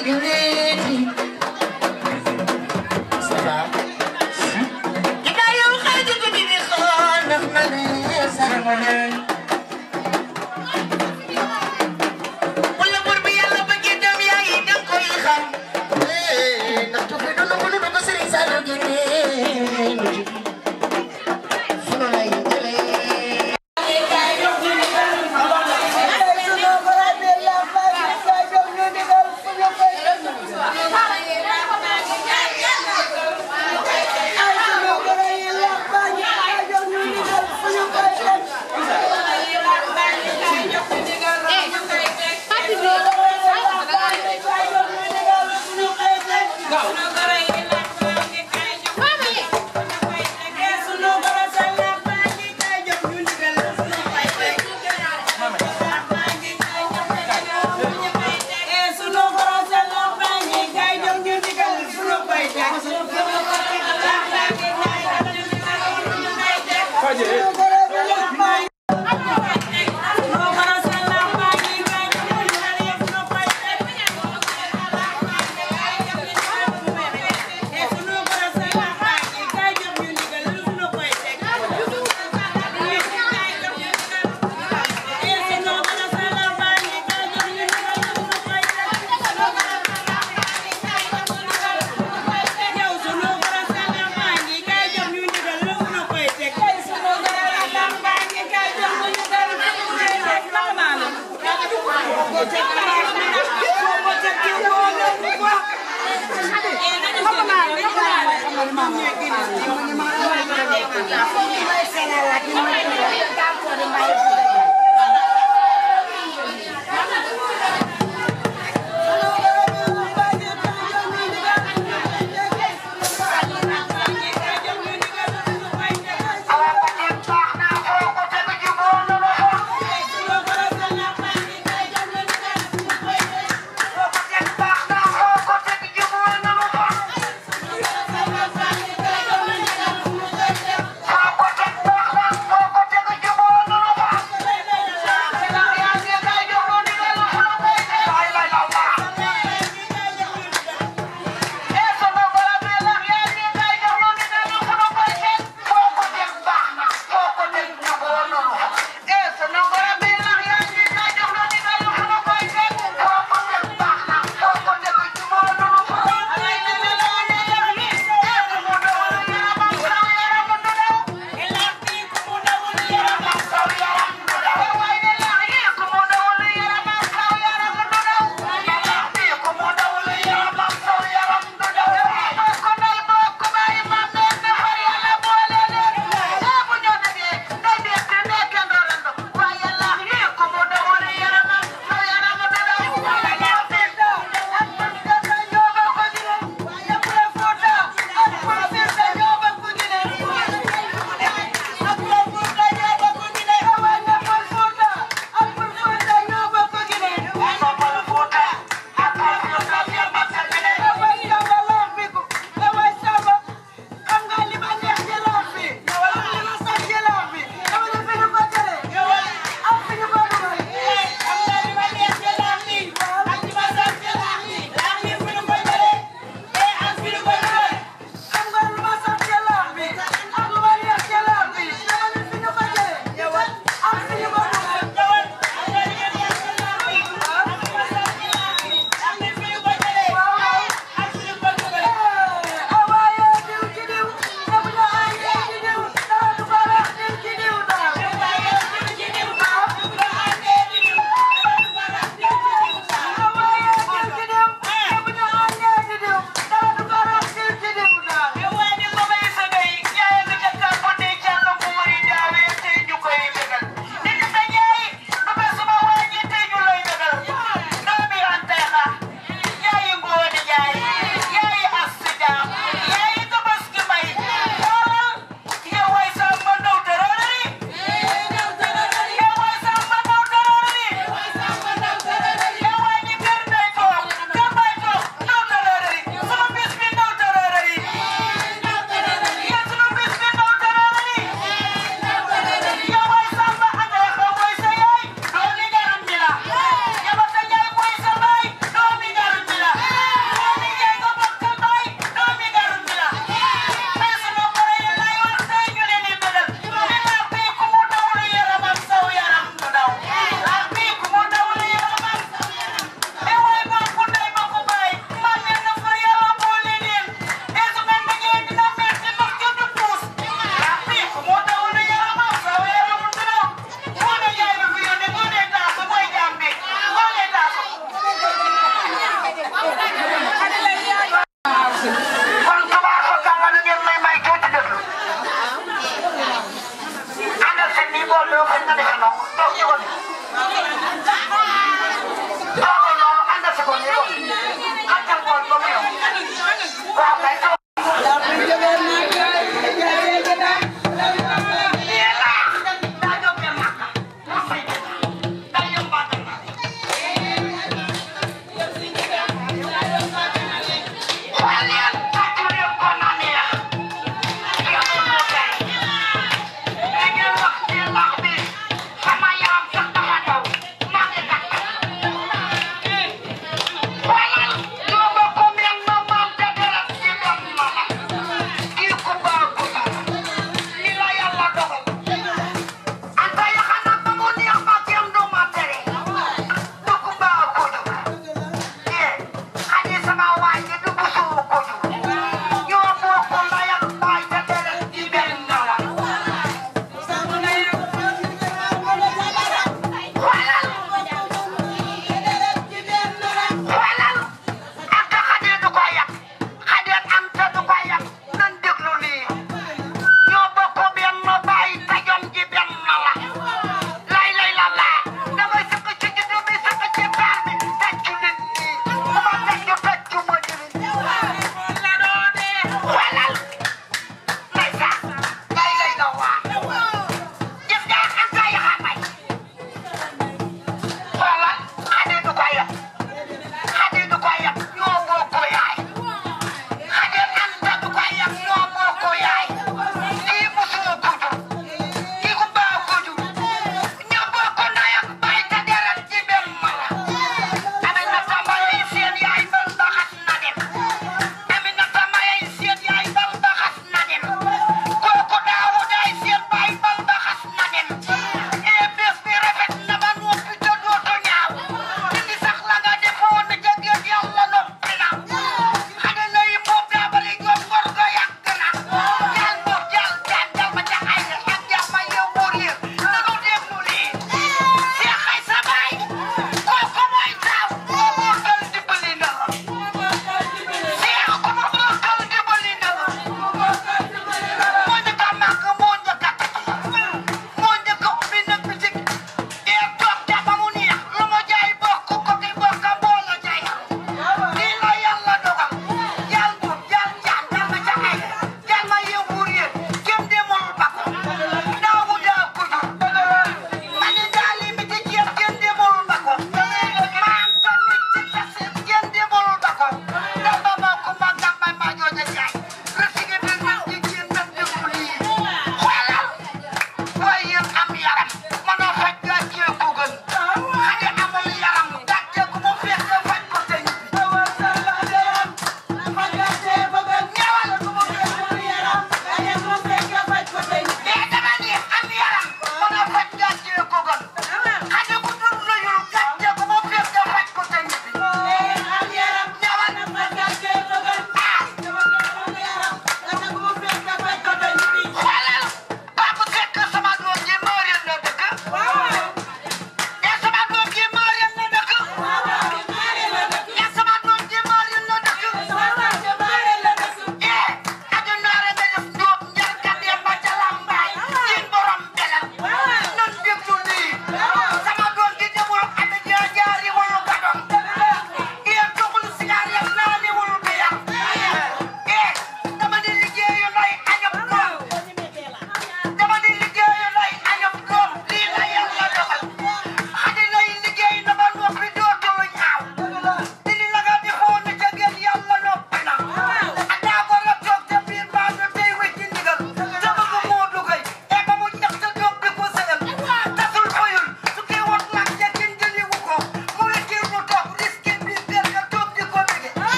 Thank you.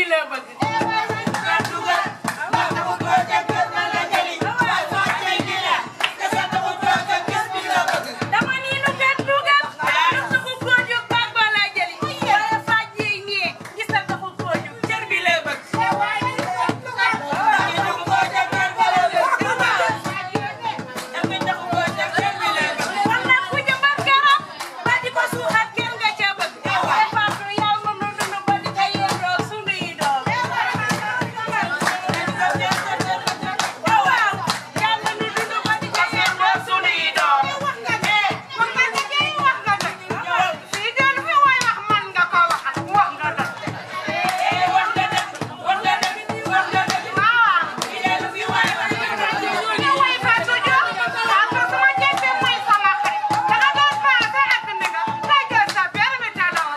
la bëgg. dama ni lu kenn dugal. lu taxul koo jóg bàq ba laa jëli. waaye faj yi ñii gis na taxul koo jóg cër bi la bëgg. kon nag ku jëmbat garab ba di ko suuxat kenn nga ca bëgg. defaatu yàlla nu dund ba di ko yendoo sunu yi doom. waaw waaw yàlla nu dund ba di ko yendoo sunu yi doom. eh wax nga ci kii wax nga dëgg. fii de lu fi waay wax man nga ko waxal wax nga dëgg. eh wax nga dëgg wax nga dëgg wax nga dëgg. waaw fii de lu fi waay wax man nga ko waxal. ñu way Fatou Diop Fatou su ma jëndee mooy sama xarit. danga doon paase ak ndiga lay jël sa biir mi taloo.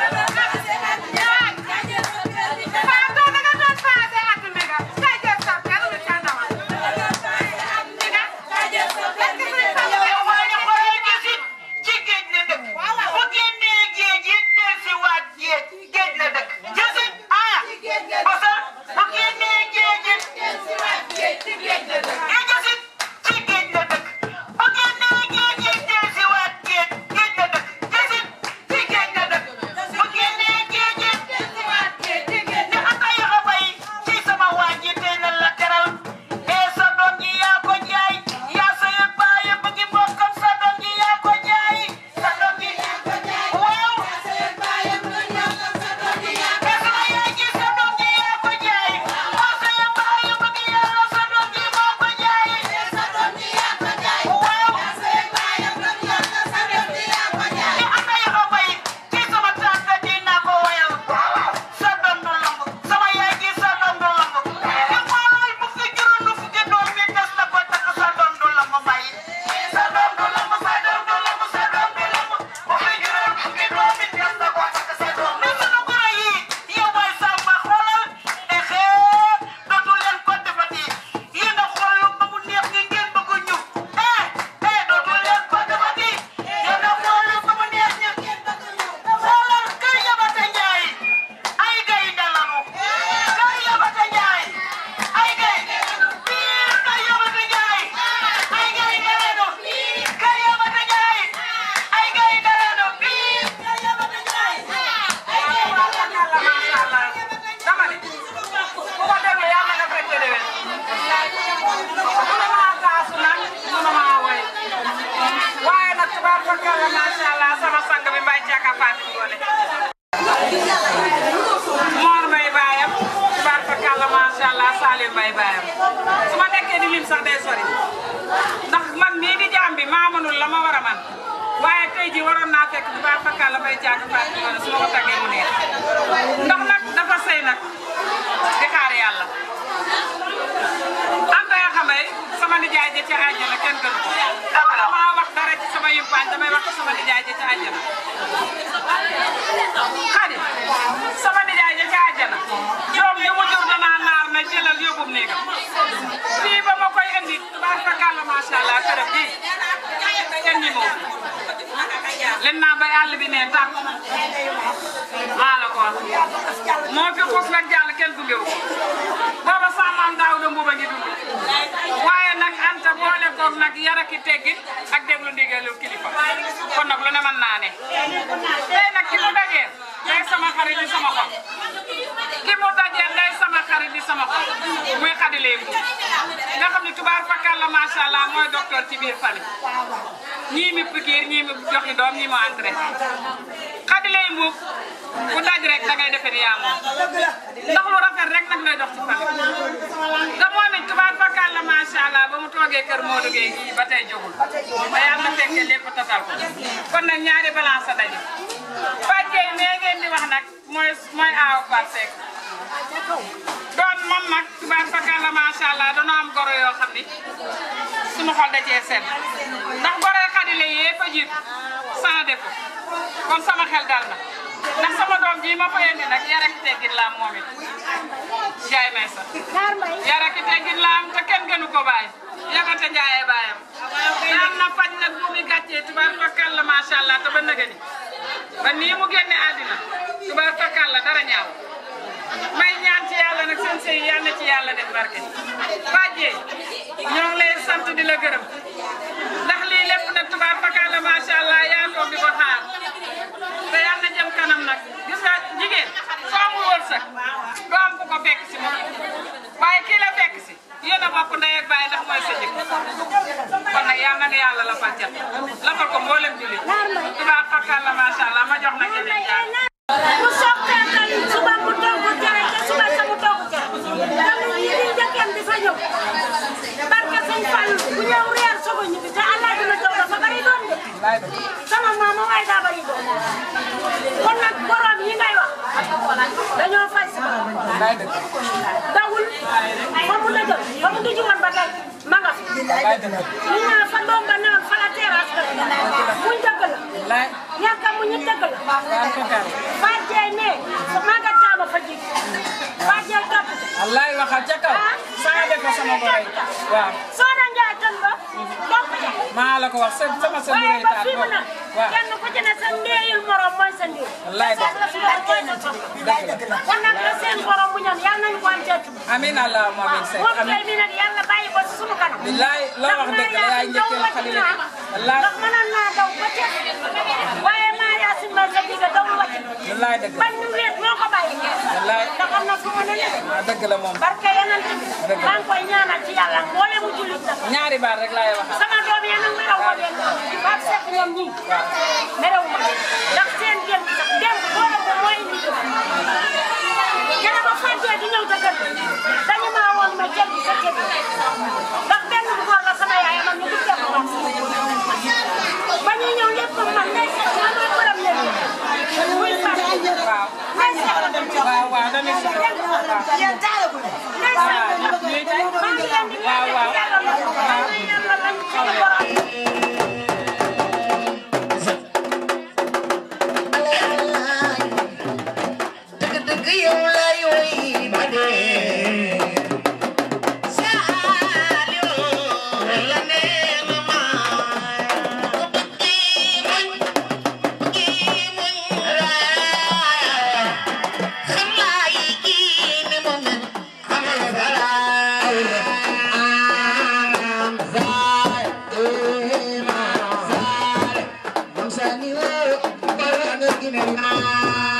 Fatou danga doon paase ak ndiga lay jël sa biir mi taloo. ndiga lay jël sa biir mi taloo. ci géej la dëkk bu génnee géej it dellusiwaat géej géej la dëkk jësit ah parce que bu génnee géej it dellusiwaat géej ci géej la dëkk eh jësit ci géej la dëkk bu génnee géej it dellusiwaat géej géej la dëkk jësit ci géej la dëkk bu génnee géej it dellusiwaat géej ci géej la dëkk ay xabay ci sama waa ji tey la la teral eh sa doom ji yaa ko jaay yaa sa yëg baay ba ngi bokkam sa doom ji yaa ko jaay sa doom ji yaa ko jaay waaw yaa sa yëg baay ba ngi bokkam sa doom ji yaa ko jaay sama yaay ji sa doom ji yaa ko jaay yaa sa yëg baay ba ngi yàlla sa doom ji moo ko jaay sa doom ji yaa ko jaay waaw yaa sa yëg baay ba ngi yàlla sa doom ji yaa ko jaay ni am na yoo bay ci sama tante dina ko wayal sa doom du lamb sama yaay ji sa doom du lamb ni xoolal bu fi juróom nu fukki doom bi des na ko takk sa doom du lamb may sa doom du lamb sa doom du lamb sa doom du lamb bu fi juróom fukki doom bi des na ko takk sa doom ni sunu goro yi yow waay sàmba xoolal e xee dootu leen ko defati yéen a xool ba mu neex ni ngeen bëgg ñu eh eh dootu leen ko defati yéen a xool ba mu neex ni ngeen bëgg ñu xoolal kër yabate njaay ay gaynde lanu kër yabate njaay ay gaynde lanu biir kër yabate njaay ay gaynde lanu kër yabate njaay ay gaynde lanu biir kër yabate njaay ay gaynde lanu macha allah dama ne ku ko demee yàlla nga fekke déwén mënu maa taasu nag mënu maa woy waaye nag tubaab fakalla macha allah sama sang bi mbay caka Fatou Ngoné Mor mbay baayam tubaab fakalla macha allah Salim mbay baayam su ma nekkee di lim sax day sori ndax man mii di jaam bi maa mënul la ma war a man waaye tey ji waroon naa fekk tubaab fakalla mbay caka Fatou Ngoné su ma ko tàggee mu neex ndax nag dafa sëy nag di xaar yàlla Anta ya xamay sama nijaay ja ca àjjana kenn gënu ko dama maa wax dara ci sama yumpaañ damay wax ci sama nijaay ja ca àjjana xadi sama nijaay ja ca àjjana doom yu mu jur danaa naar na jëlal yóbbum néegam fii ba ma koy indi tubaar fakàlla macha allah këram gi kenn ñi moom len naa bay àll bi ne tàkk maa la ko wax moo fi xuus nag jàll kenn gungewu ko booba samaam daaw da mbuba ngi dund waaye nag anta boole koog nag yaraki teggin ak déglu ndigalul kilifa kon nag lu ne mën naa ne tey nag ki mu dajeel day sama xarit di sama xol ki mu dajeel day sama xarit di sama xol muy xadi lay mbuub nga xam ne tubaar fakal la macha allah mooy docteur ci biir famille ñii mi pikiir ñii mi joxi doom ñii mu entré xadi lay mbuub ku daj rek da ngay defe ni yaa moom ndax lu rafet rek nag lay dox ci famille te moom it tubaar fakal la macha allah ba mu toogee kër Modou Gueye gii ba tey jógul ba yàlla na fekkee lépp tatal ko kon nag ñaari balance a daje Fatou Gueye nee ngeen di wax nag mooy mooy aaw Fatou Seck doon moom nag tubaar fakal la macha allah dañoo am goro yoo xam ni suñu xol da cee sedd ndax goro yi xadile yee fa jiitu sans défaut kon sama xel dal na ndax sama doom ji ma fa yéene nag yar ak teggin la am moom it Ndiaye Maysa yar ak teggin la am te kenn gënu ko bàyyi yabate Ndiaye baayam daan na faj nag bu muy gàccee tubaar fakal la macha allah te ba nëgë ni ba nii mu génne àddina tubaar fakal la dara ñaaw may ñaan yi yal na ci yàlla def barke Fadje ñoo ngi lay sant di la gërëm ndax lii lépp nag tubaab fakkaat la macha allah yaa toog di ko xaar te yal na jëm kanam nag gis nga jigéen soo amul wërsëg doo am ku ko fekk si moom waaye kii la fekk si yéen a bokk ndey ak baay ndax mooy sa jëkk kon nag yal na nga yàlla la fal cat lafal ko mboolem jullit tubaab fakkaat la macha allah ma jox nag yeneen jaar mu soog tàngal suba mu togg cere te suba sa mu togg cere donc yi di njëkkam di fa ñëw barke sëñ Fall bu ñëw reer soog a ñibbi te allah dina jox dafa bari doon de sama maama waaye daa bari doon kon nag borom yi ngay wax dañoo fay si dawul fa mu dëjël fa mu dëjël woon ba tey ma nga fi li ñu naan fa doom ba naan fa la terrasse ba muñ dëgg la ñàkk a muñ dëgg la Fadje ne maga taama fa jig Fadje topp wallaay waxal ca kaw saa def ko sama boy waaw Soxna Njaay tan ba topp ja maa la ko wax sa sama sa waaye bureau ba taat fii mu boobu ne waaw kenn ku ci ne sa ndeeyul morom mooy sa ndey Wallaay sa soxla su doon mooy sa soxla kon nag la seen borom bu ñam yàlla nañu ko am ceetu amiin allahumma amiin Seck moom amiin tey mi nag yàlla bàyyi ko ci sunu kanam billaay loo wax dëgg la yaay njëkkeel xalil wallaay ndax mënoon naa daw ba ceeb waaye maa yaasin ma sa digga daw wàcc wallaay dëgg la bañ ñu wéet moo ko bàyyi wallaay ndax am na fu mu ne ne waaw dëgg la moom barke yeneen ci Dëgg la. maa ngi koy ñaanal ci yàlla mboole mu jullit nag ñaari baat rek laay waxal sama doom yi nag merew ma leen Pape Seck ñoom ñii merew ma ndax seen démb sax démb boole ko mooy indi ko gën a ba fàttee di ñëw sa kër dañu maa woon ma jël sa kër ndax benn bu góor la sama yaay man ñu duggee ko woon ba ñuy ñëw lépp man ngay seet naa mooy borom leen muy fàtte waaw ngay seet waaw waaw dañuy si yéen taalagu ngay seet maa ngi leen di waaw waaw yàlla la yàlla la suñu borom dëgg-dëgg yow lay woy ba dee Saliou la nee na ma ko bëggee muñ bëggee muñ raaya xam naa yi kii ni mu mel amal salaay am zaay ema zaay moom Saliou wala nga gine naa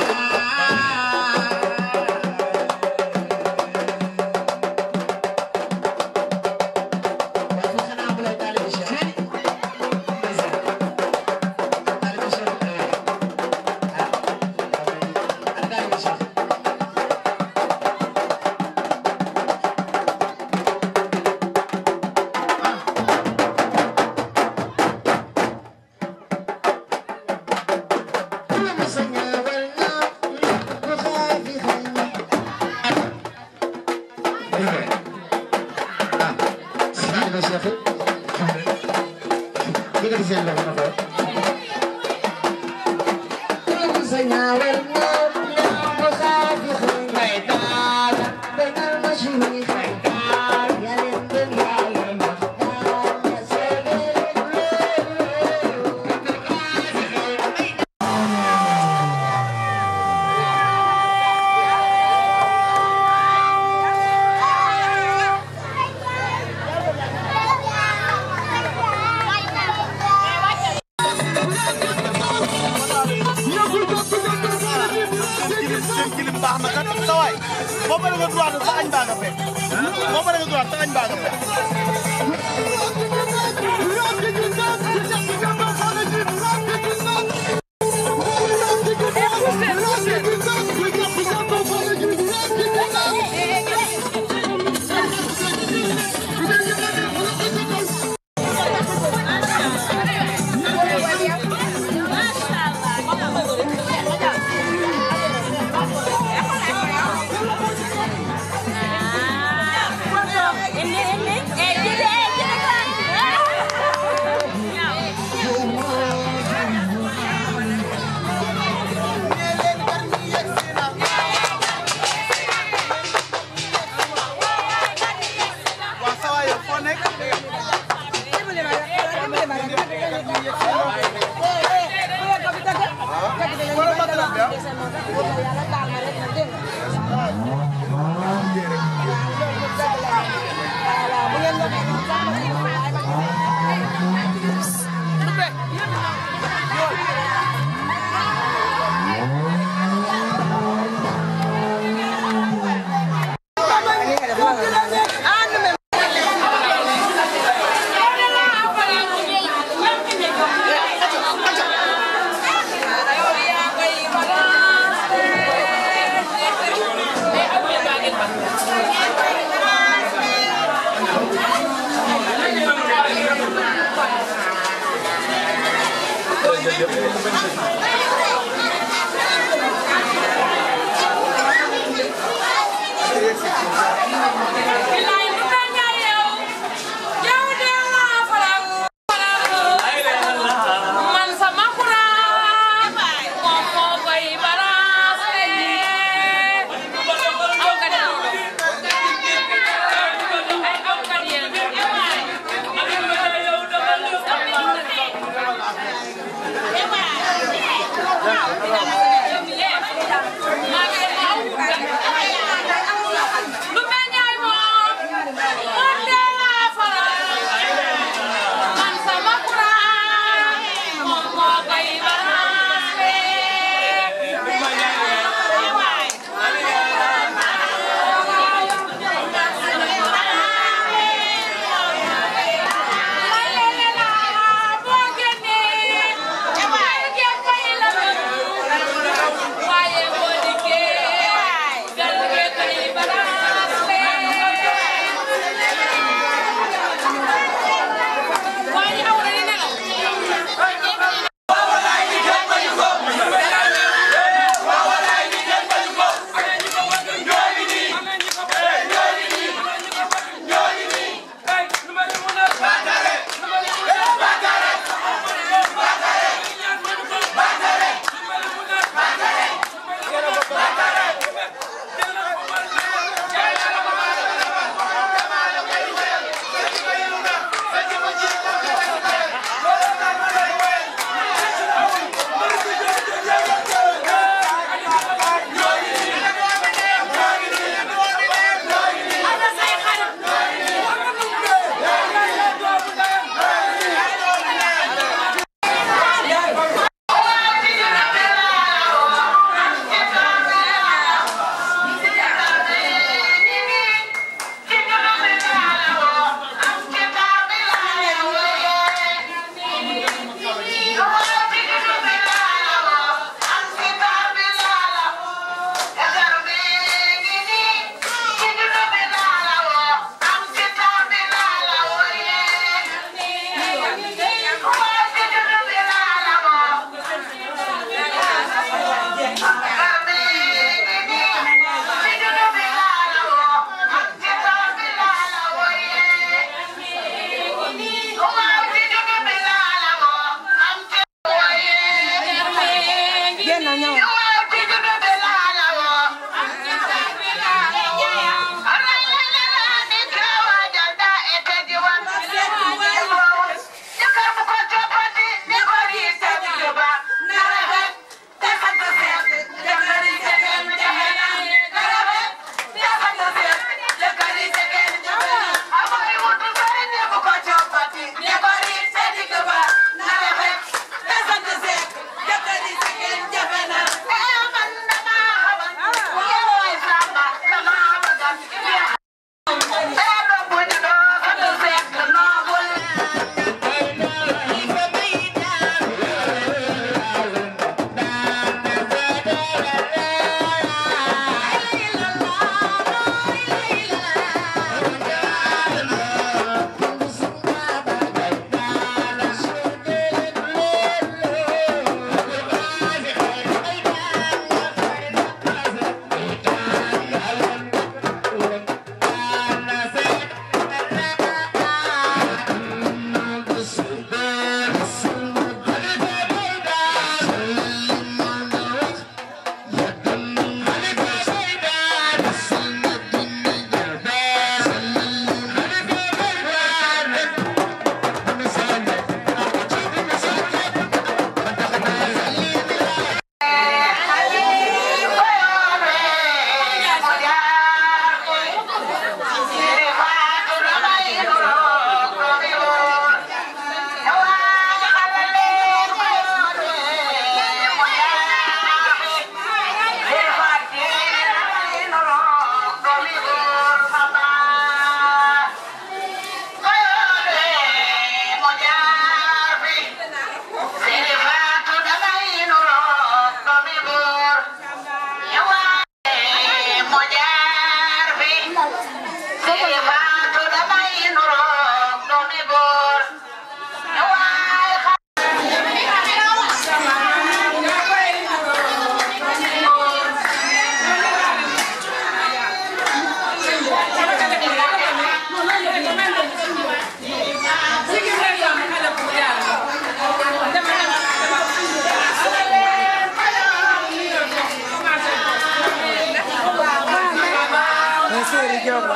kilim baax na kat sa waay boo paree nga droit sa añ baa nga fekk boo paree nga droit sa añ baa nga fekk Ini ini eh jadi eh jadi kan Bilaay lu mel ne yow yow de laa faral man sama kuraan moom moo koy balancé aw ka de ay aw ka de lu mel ne moom man de laa faral man sama kuraan moom moo koy balancé Thank you. mais séeri jogo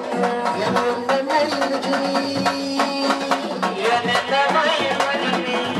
Yeah.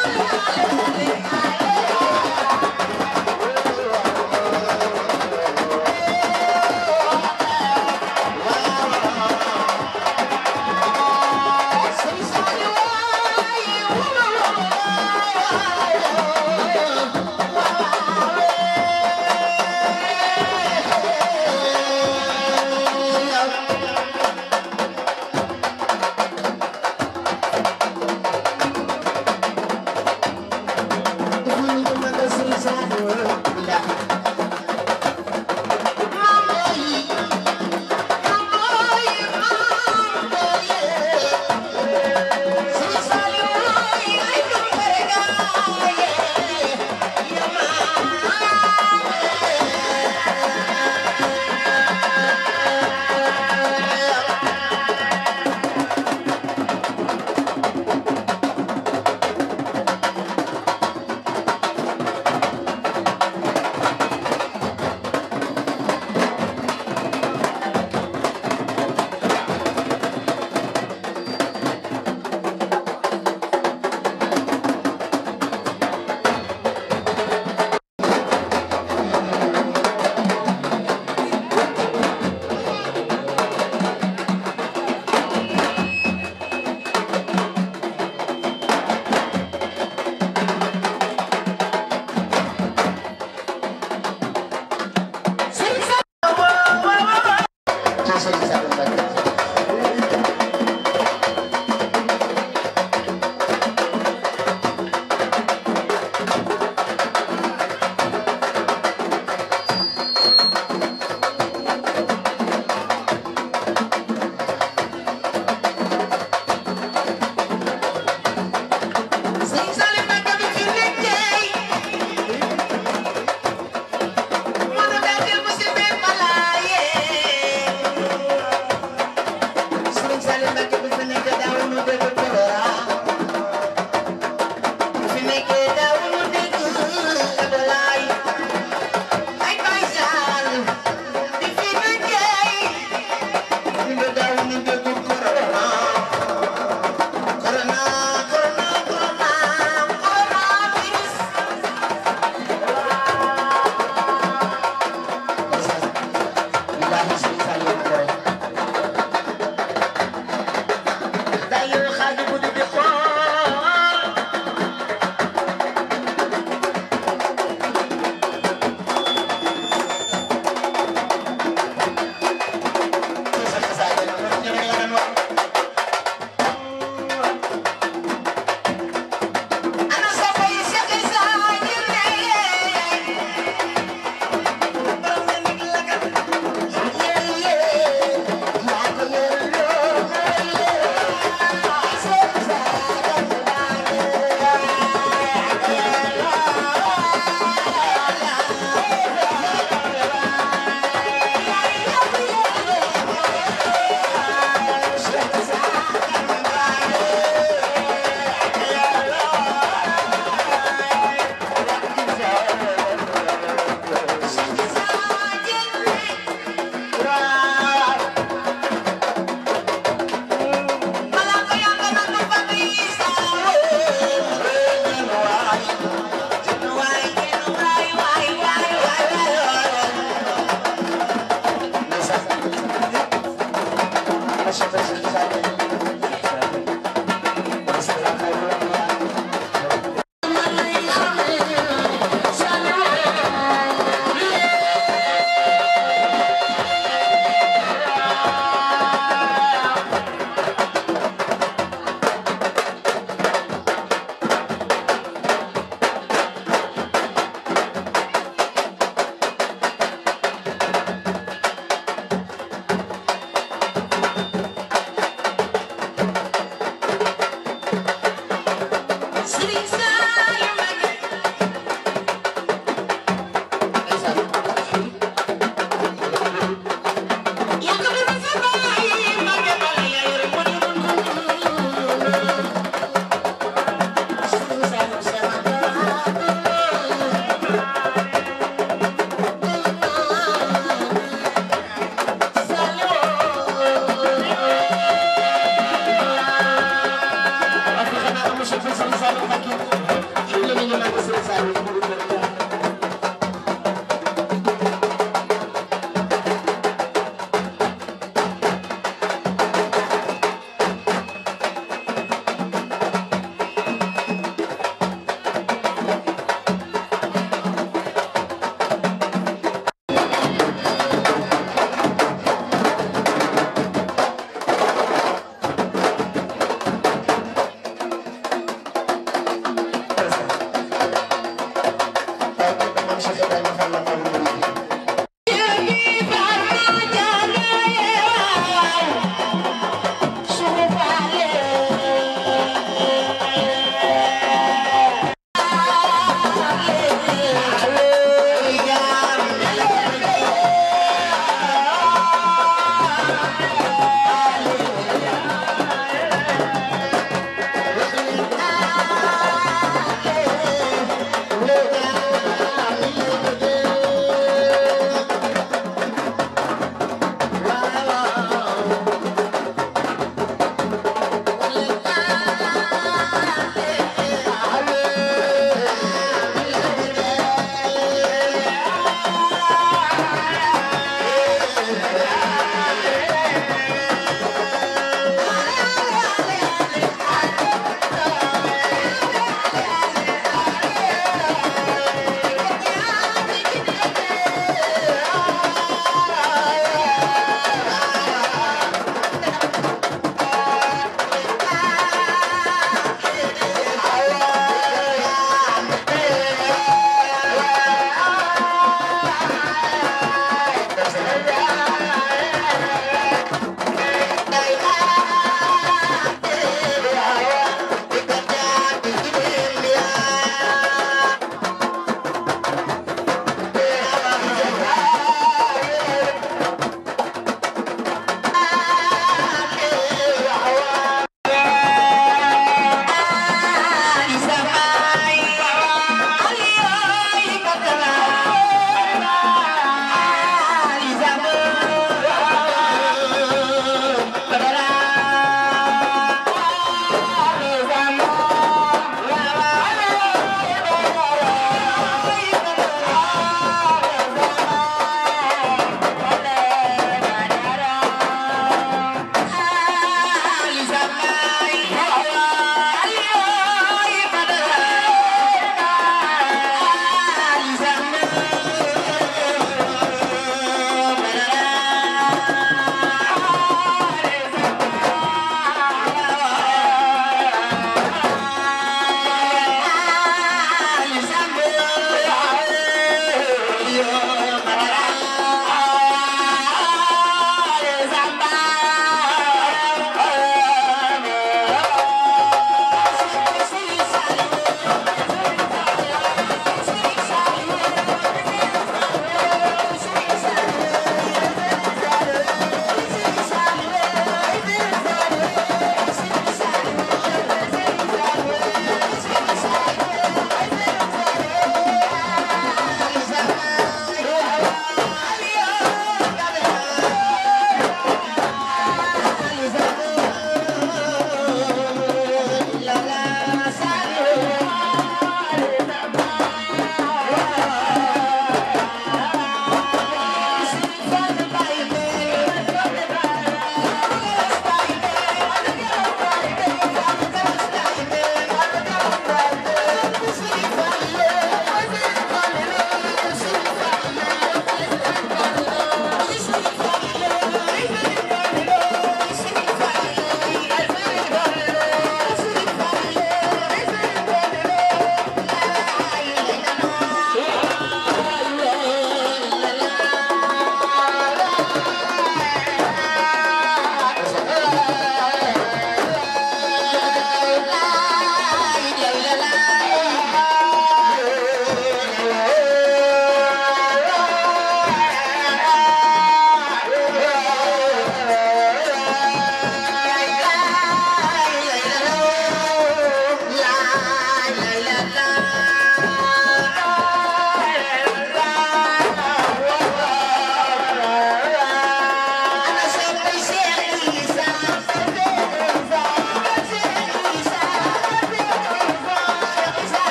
Thank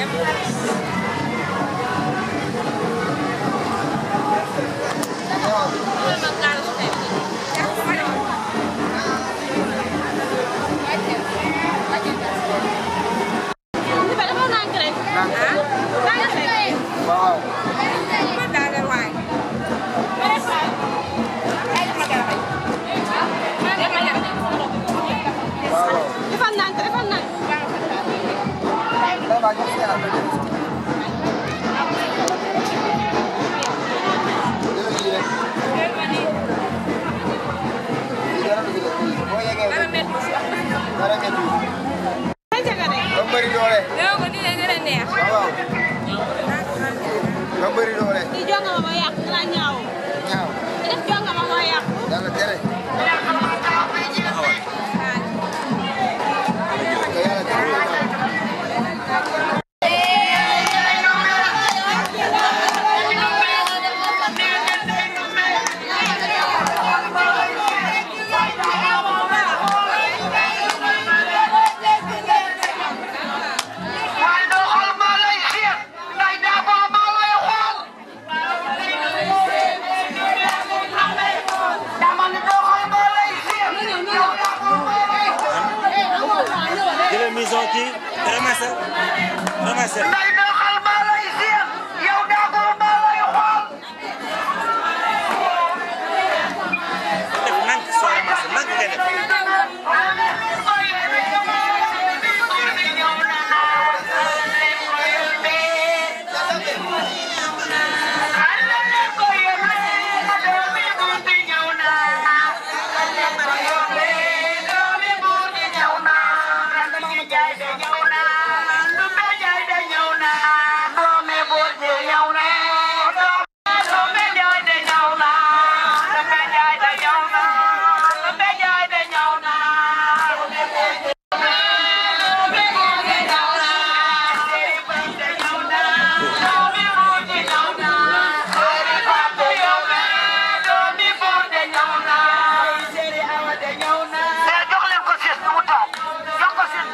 waaw defal nànk defal nànk nga bëri doole yow ko dina gën a neex waaw nga bëri doole di jonga ma ma yàq dina ñaaw ñaaw di def jonga ma ma yàq yàlla tere waaye doo xool maa lay xiir nday daa boo maa lay xool dama ni doo xool maa lay xiir yow daa boo maa lay xool jëlal mission kii ramassé ramassé nday doo xool maa lay xiir yow daa boo maa lay xool def nank soo ramassé nank ngay def jox leen ko siis nu mu toog jox ko siis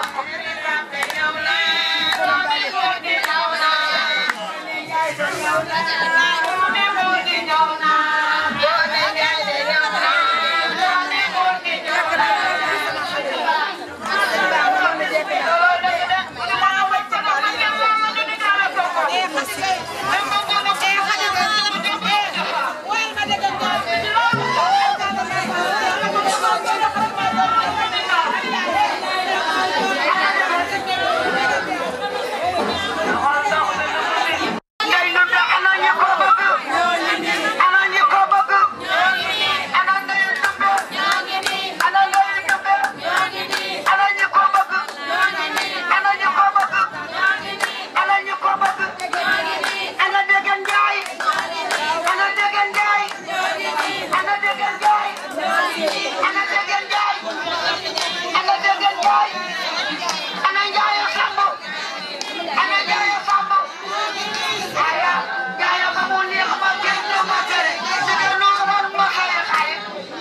ngay nu de ana ñi ko bëgg ana ñi ko bëgg ana ndayu dumbe ana ndayu dumbe ana ñi ko bëgg ana ñi ko bëgg ana ñi ko bëgg ana degen njaay ana degen njaay ana degen njaay ana degen njaay ana degen njaay ana njaayu samb ana njaayu samb aya aya ba mu neex ma kenn du ma tere dëgg lu woon ma say xay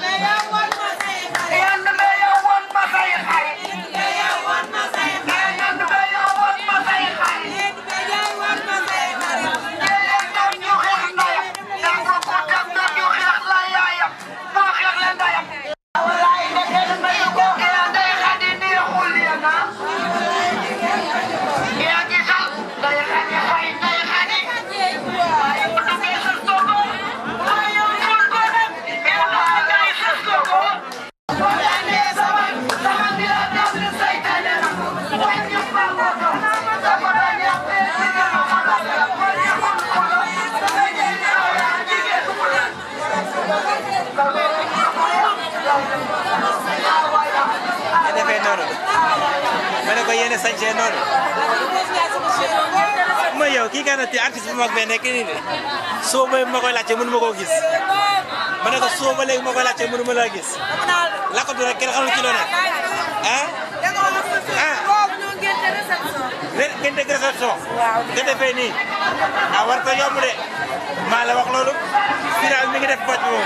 yand me yow woon ma say xay yand me yow woon ma say xay jëlee ndam ñu xeex ndayam ndax bu ko teg ndam ñu xeex la yaayam boo xeex la ndayam walaay ndeke ndeyu ko yaa ndey xadi neexul yéen ah yaa ngi sax ndey xadi fay ndey xadi waaye bu duggee sa sogo waaye yow ful ko dem yàlla ngay sa sogo wala ne sama sama dina dem ni saytane na waaye ñu ba ko do sama da ñappe ci gëna ma la ko ñu ko ko sama jël yaa jigéen ko nga defee noonu ma ne ko yéene sañcee noonu mooy yow kii nga ti artiste bu mag bee nekk nii de soo ba ma koy laajte mënu ma koo gis ma ne ko soo ba léegi ma koy laajte mënu ma laa gis lakkatu rek kenn xamul ci loo nekk ah ah ngeen dégg réception nga defee nii ah war ko yomb de maa la wax loolu final mi ngi def boj moom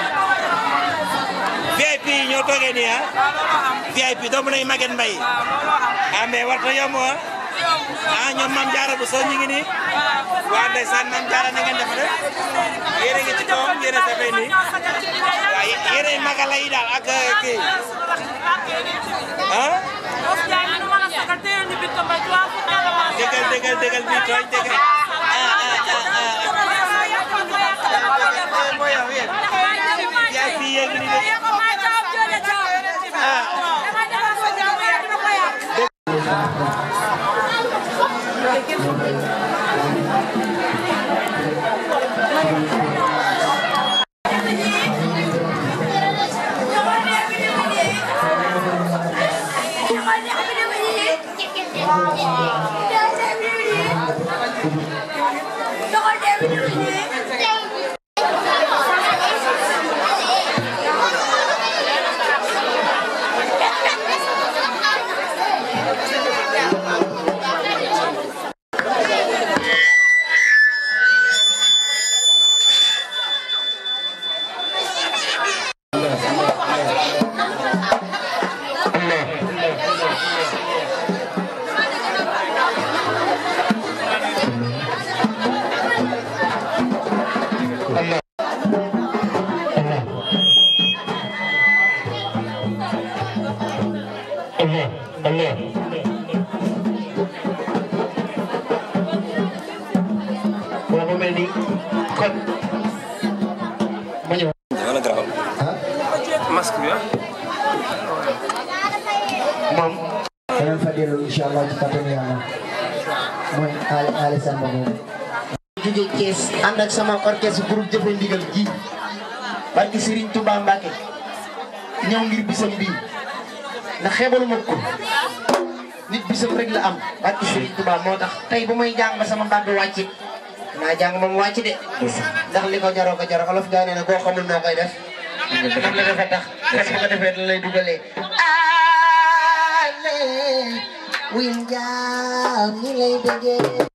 VIP ñoo toogee nii ah VIP doomu nañu Maguette Mbaye ah mais war ko yomb ah ah ñoom Mame Diarra bu soo ñu ngi nii waa ndeysaan Mame Diarra na ngeen def rek yéen a ngi ci kawam yéen a safee nii waaw yéen ay magala yi daal ak kii ah dëggal dëggal dëggal bi tooñ dëggal ah ah ah ah yaa fi yéegi ni de ah boobu mel ni kon ma ñëw. wala garaaw. masque bi ah. moom. danañ fa dellu incha allah ci kattanu yàlla mooy Ali Ali Samba boobu. jóge Thiès ànd ak sama orchestre groupe jëfe ndigal gi barki Serigne Touba Mbacke ñëw ngir bisam bii ndax xeebalu ma ko nit bisam rek la am barki Serigne Touba moo tax tey bu may jàng ba sama mbàgg wàccit naa jàng moom wàcc de ndax li ko jaroo ko jaroo olof gaa nee na koo xamul noo koy def ndax li dafa tax parce que bu ko defee da lay dugalee ale wil jaam ni lay bëggee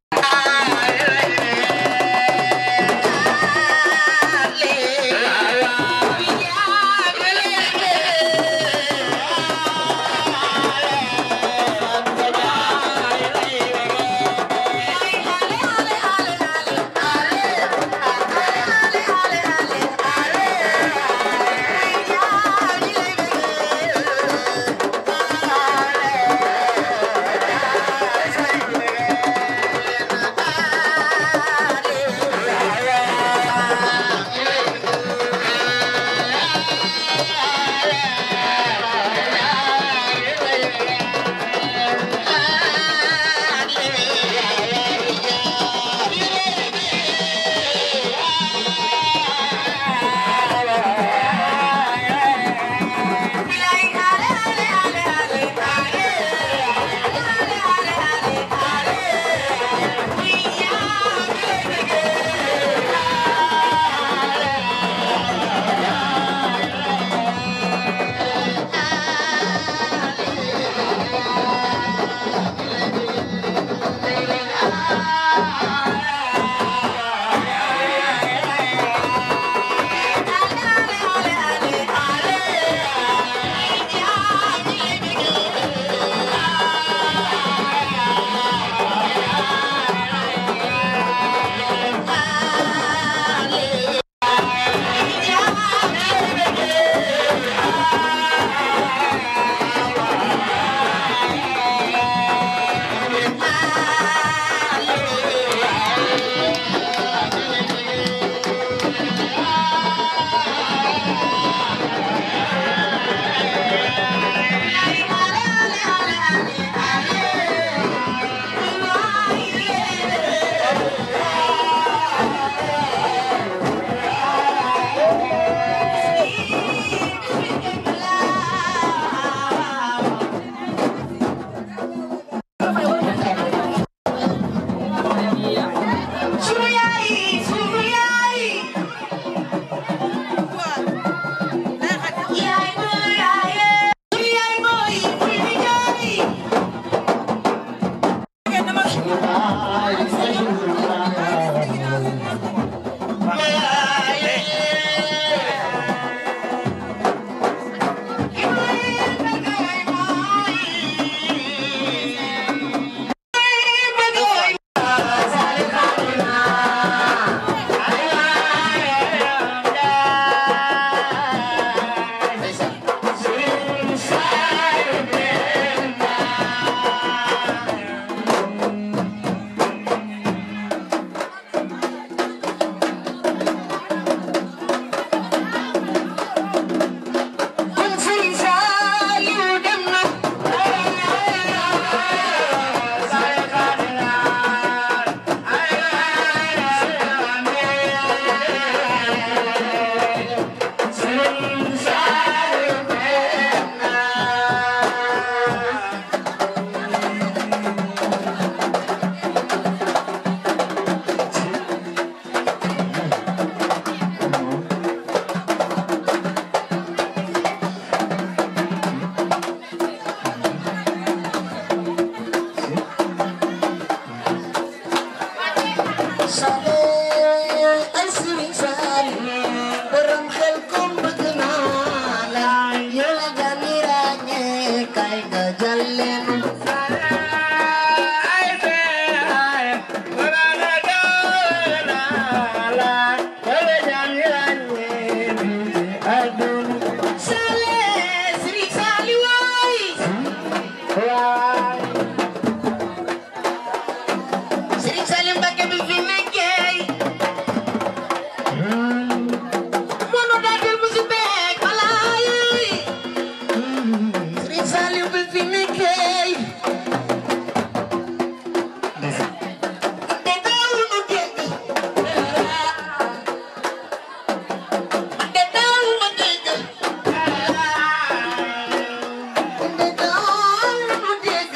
Serigne Salim Mbacké bi fi nekkee mono daal musu beek walaay Serigne Salim bi fi nekkee te daawuñu dégg te daawuñu dégg te daawuñu dégg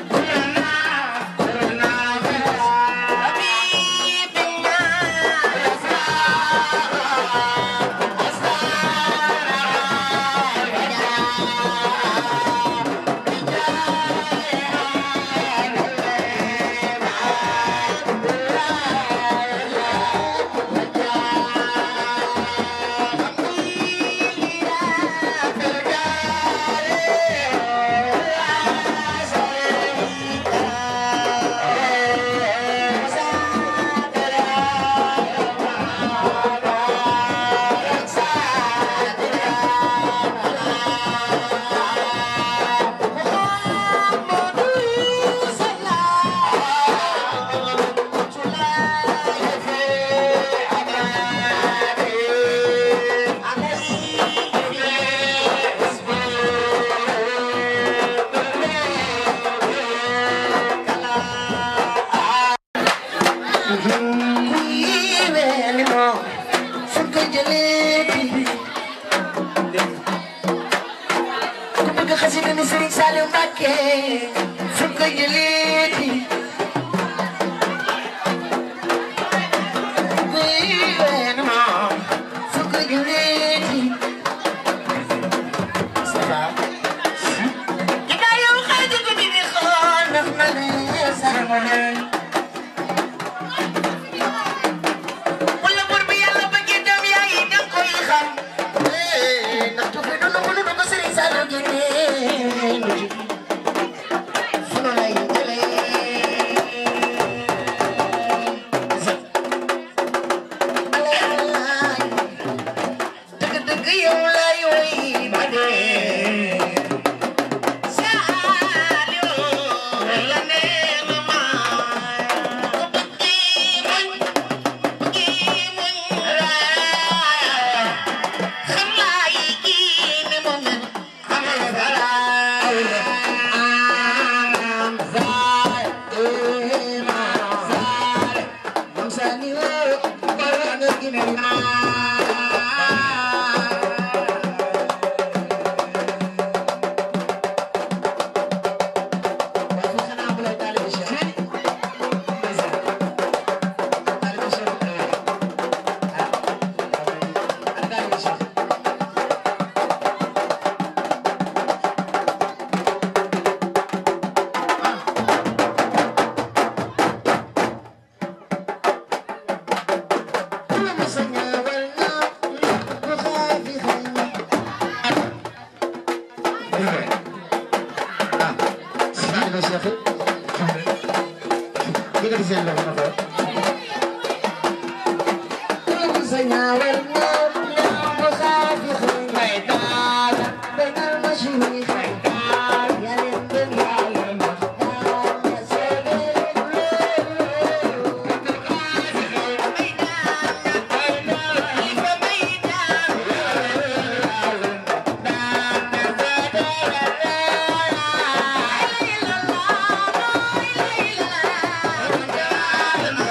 Wala bur bi yàlla bëggee dem yaa yi danga koy xam ndax tuuti dund mënu ko Serigne Saliou génnee sunu lay dëgg dëgg yow lay woy ba dee Saliou la nee ma ma Thank you.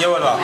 ñëwal waaw.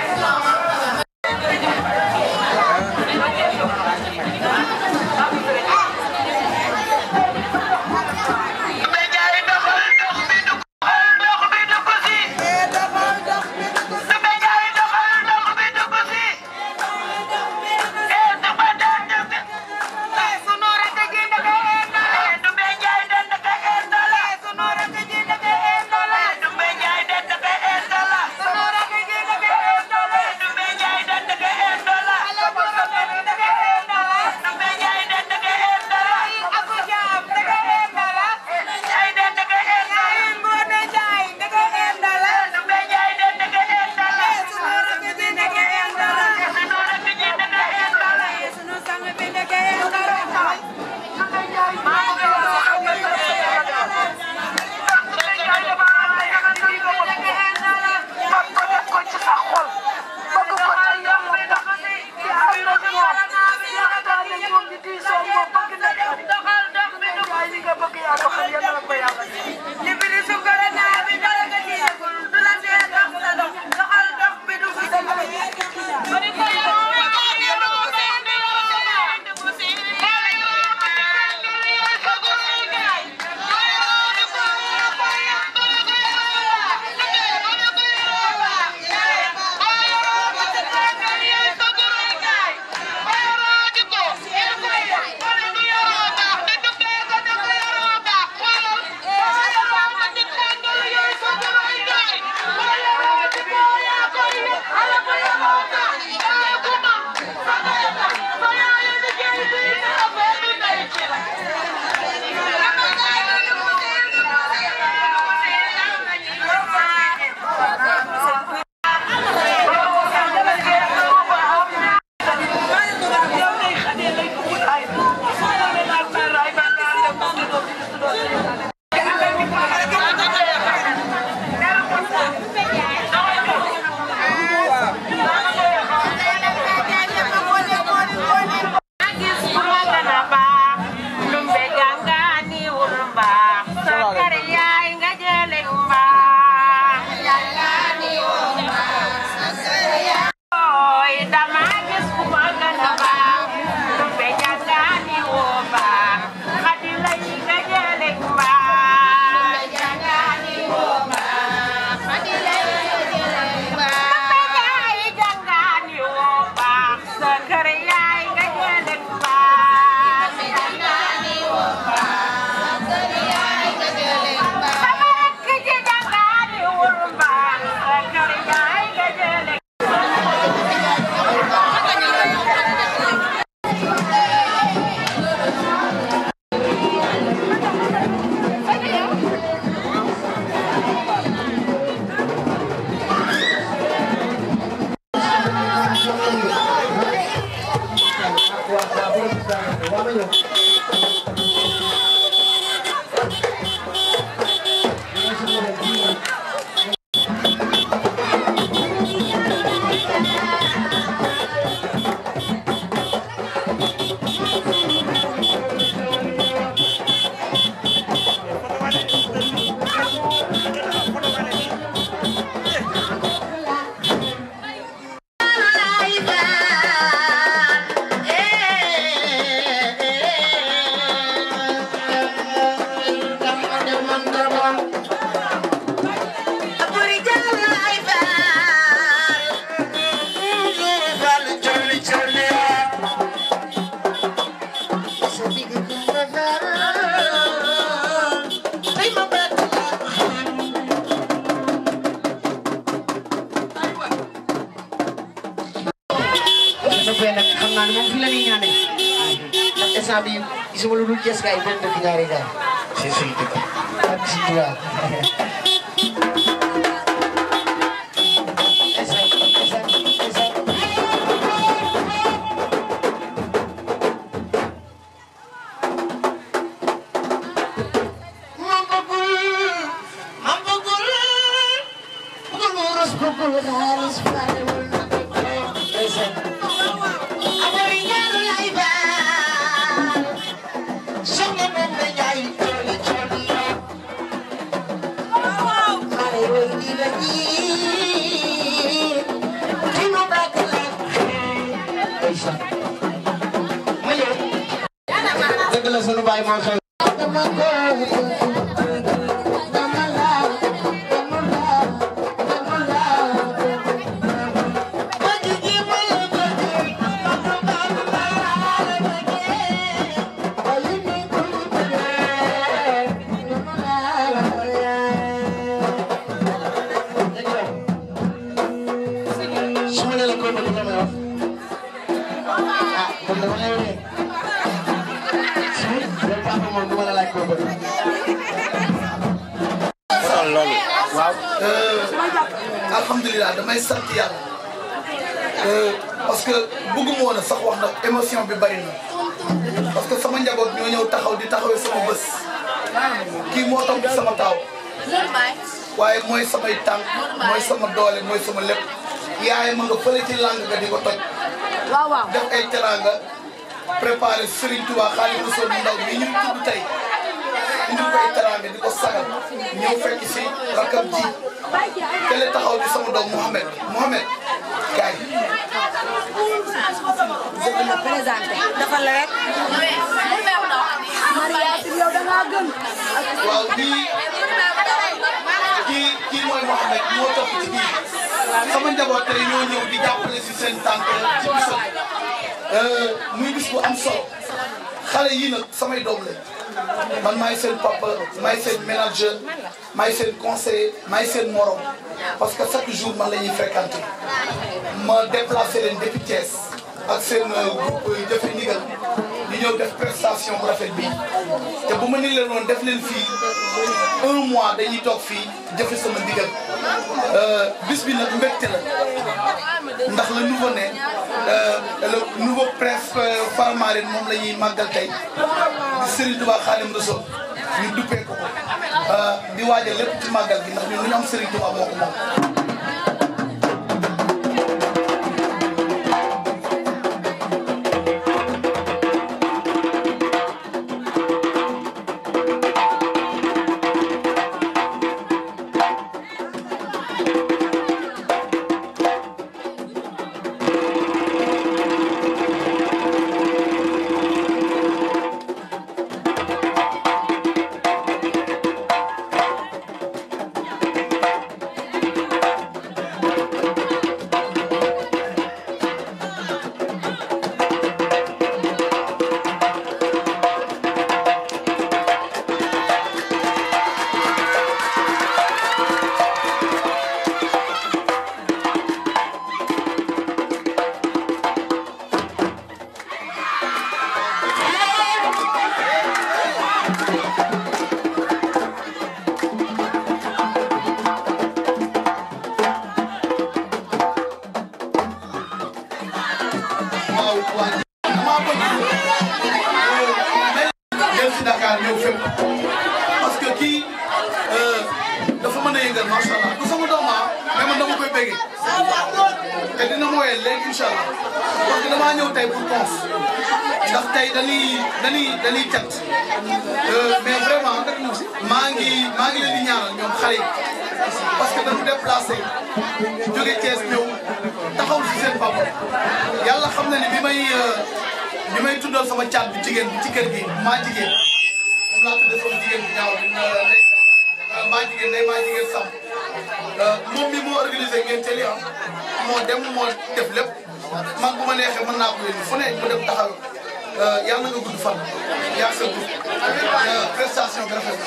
soppee nag xam naa ne moom fi la ñuy ñaanee ndax instant bi gisuma lu dul Cees gaay benn dëkk ñaari gaay si si dëkk ak si tubaab la sunu baay moo xew su ma nee la koo bëgg la may wax ah kon dama lay wee su yow papa moom du ma la laaj koo bëgg. loolu. waaw. alhamdulilah damay sant yàlla. parce que bëgguma woon a sax wax nag émotion bi bari na. parce que sama njaboot ñoo ñëw taxaw di taxawee sama bés. kii moo toog ci sama taaw. waaye mooy samay tànk mooy sama doole mooy sama lépp. yaay ma nga fële ci làng nga di ko toj. waaw waaw def ay teraanga. préparé Serigne Touba Xaadimu Rasuul bu ndaw mi ñu tudd tey. indi ko ay teraanga di ko sagal. ñëw fekk si rakam ji. tele taxaw di sama doom Mouhamed Mouhamed kaay. dëgg la présenté dafa la rek. Maria si yow da ngaa gën. waaw kii kii kii mooy Mouhamed moo topp ci kii sama njaboot tey ñoo ñëw di jàppale si seen tànk ci bisam muy bis bu am solo xale yii nag samay doom lañ man maay seen papa maay seen manager maay seen conseiller maay seen morom parce que chaque jour man la ñuy fréquenter ma déplacé leen depuis Thiès ak seen groupe jëfe ndigal ñu ñëw def prestation bu rafet bi te bu ma ni leen woon def leen fii un mois dañuy toog fii jëfe sama ndigal bis bi nag mbégte la ndax le nouveau né le nouveau prince Faramareen moom la ñuy màggal tey di Serigne Touba Khadim Rassoul ñu duppee ko ko di waajal lépp ci màggal gi ndax ñun lu ñu am Serigne Touba moo ko moom jël si Dakar ñëw fépp parce que kii dafa mën a yëngal macha allah du sama doom ah mais man dama koy béggee te dina ma woyal léegi incha allah parce que damaa ñëw tey pour cons ndax tey dañuy dañuy dañuy cat mais vraiment maa ngi maa ngi leen di ñaanal ñoom xale yi parce que dañu déplacé jóge Thiès ñëw taxaw si seen papa yàlla xam na ne bi may bi may tuddal sama caat bi jigéen bi ci kër gi maa jigéen moom laa tuddee sama jigéen bi ñaaw bi ndey maa jigéen ndey maa jigéen sam moom mi moo organisé ngeen teel am moo dem moo def lépp man bu ma neexee mën naa ko yónni fu ne mu dem taxaw yàlla nga gudd fan yaa sa gudd prestation bi rafet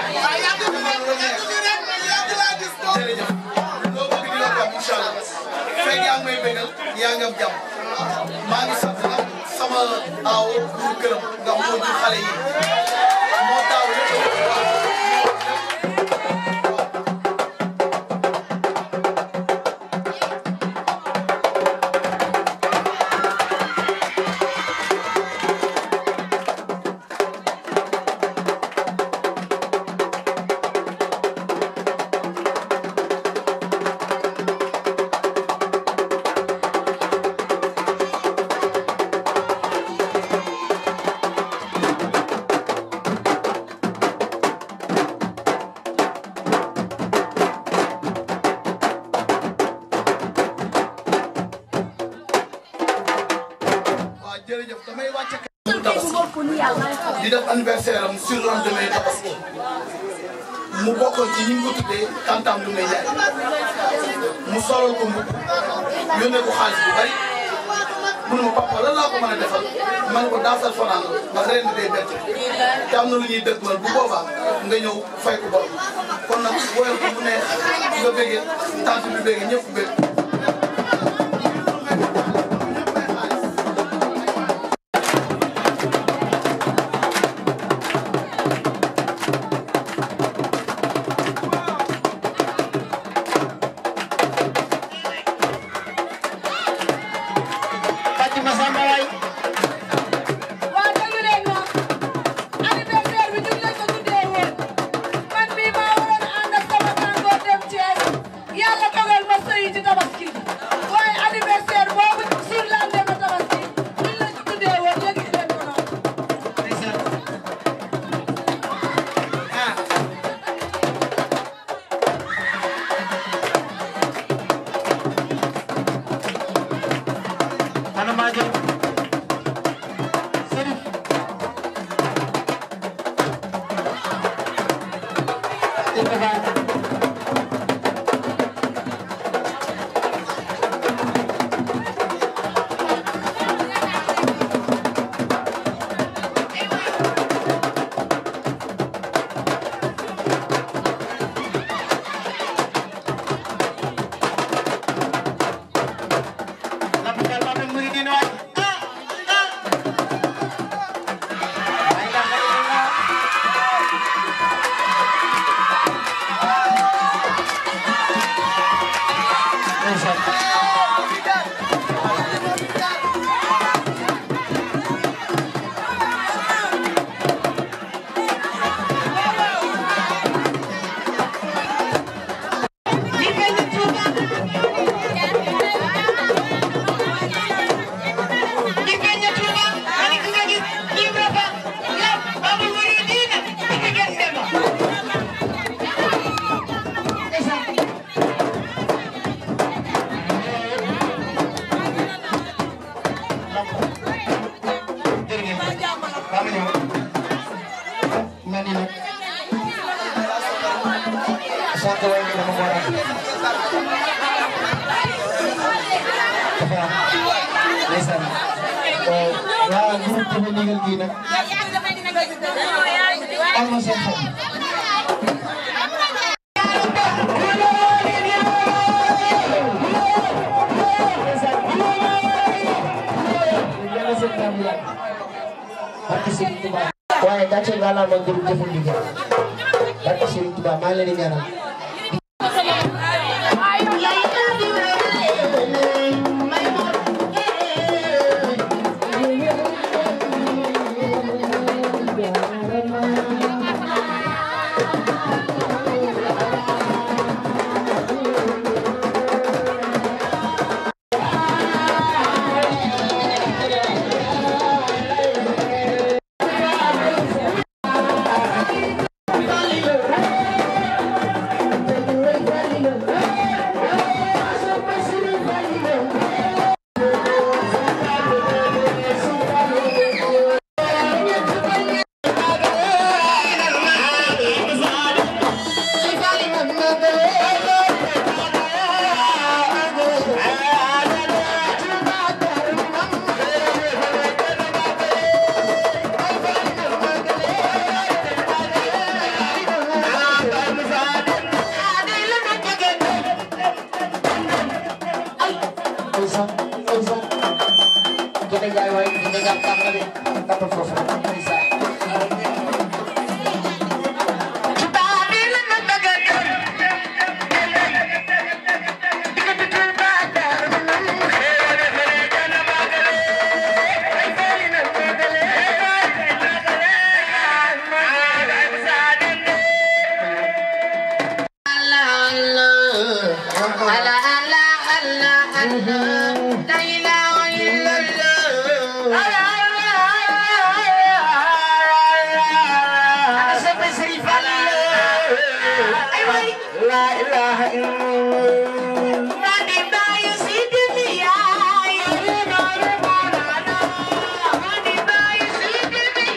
na jërëjëf loo bëgg di la ko am incha allah fekk yaa ngi may bégal yaa ngi am jàmm maa ngi sant nag sama aaw pour këram nga moo jur xale yi moo taaw lépp di def anniversaire am sur le lendemain tabaski mu bokkoon ci ñi ngi ko tuddee tantam lu may jaay mu solal ko mbubb yónnee ko xaalis bu bari mu ne ma papa lan laa ko mën a defal ma ne ko daasal fanaan ndax ren day bett te am na lu ñuy dëgmal bu boobaa nga ñëw fay ko borom kon nag woyal ko mu neex nga bëggee tant bi bëggee ñëpp bëgg Fatima Samba waay waa déglu leen ma anniversaire bi ñun lañ ko tuddee woon man mii maa waroon a ànd ak sama tàngoor dem Thiès yàlla dogal ma sëyi ci tabaski waaye anniversaire boobu sur lendemain tabaski ñun lañ ko tuddee woon yëg leen ko noonu. ana maa jël Serif Lapitan Lapitan mu ngi nii waay mani nag sànq way bi dama ko war a ndeysaan waa groupe Jofe Ndigal gii nag am na seen xel barke Serigne Touba waaye gàcce ngalaama groupe Jofe Ndigal barke Serigne Touba maa ngi leen di ñaanal ndeysaan ndeysaan Kine Njaay waay Kine Njaay baax na de tapal foofu ndeysaan Thank you.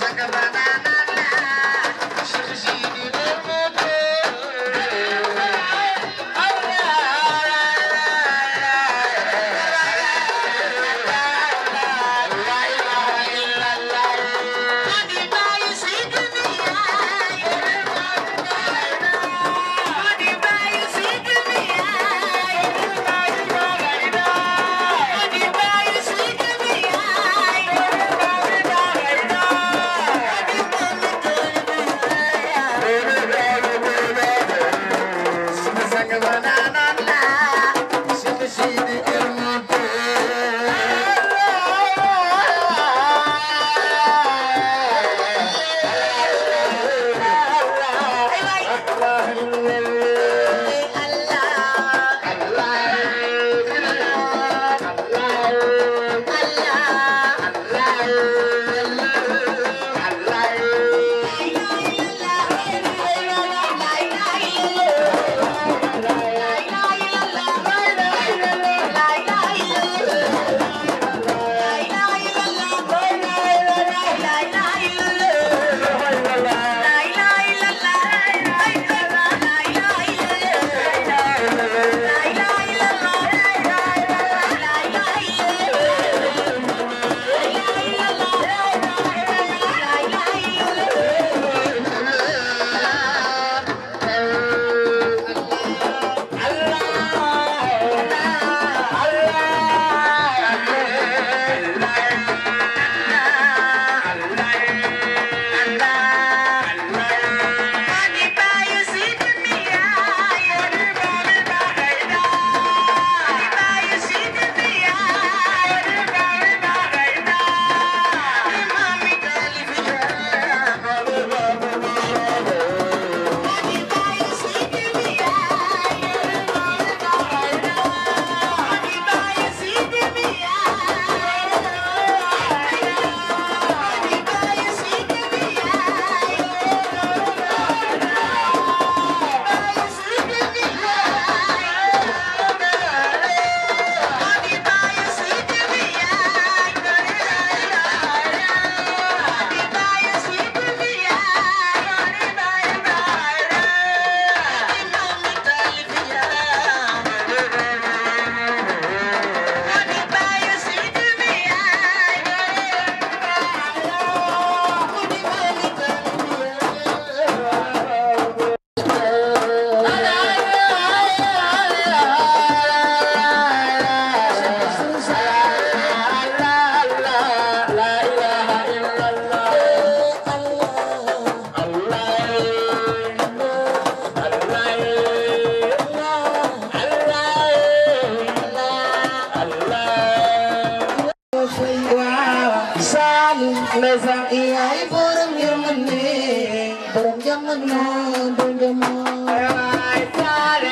ndeysaan yaay borom yërmande borom jamono dëgg moo yaay saale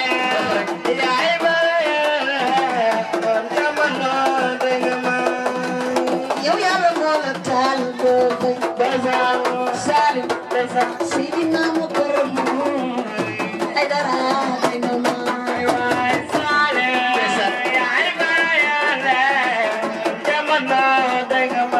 yaay borom jamono dëgg moo yow yàlla moo la taal boobu ndeysaan saale ndeysaan sidina mu borom ay dara ay na ma yaay saale yaay borom jamono dëgg moo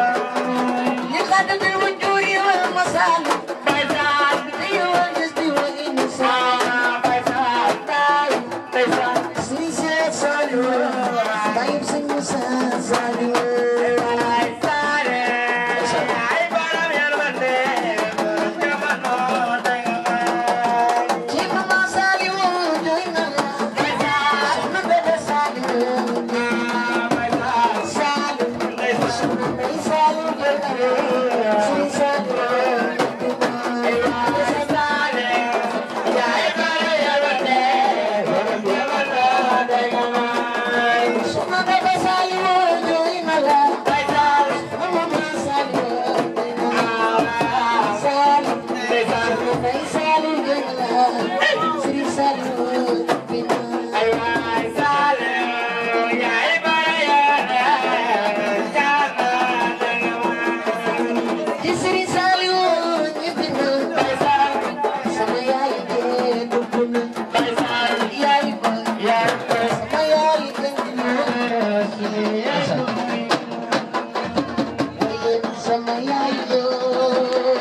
لقد الوجوه والمصالح بيزان أيوة جسدي والإنسان بيزان بيزان سيسة صالو طيب سنوسا صالو Sama yaay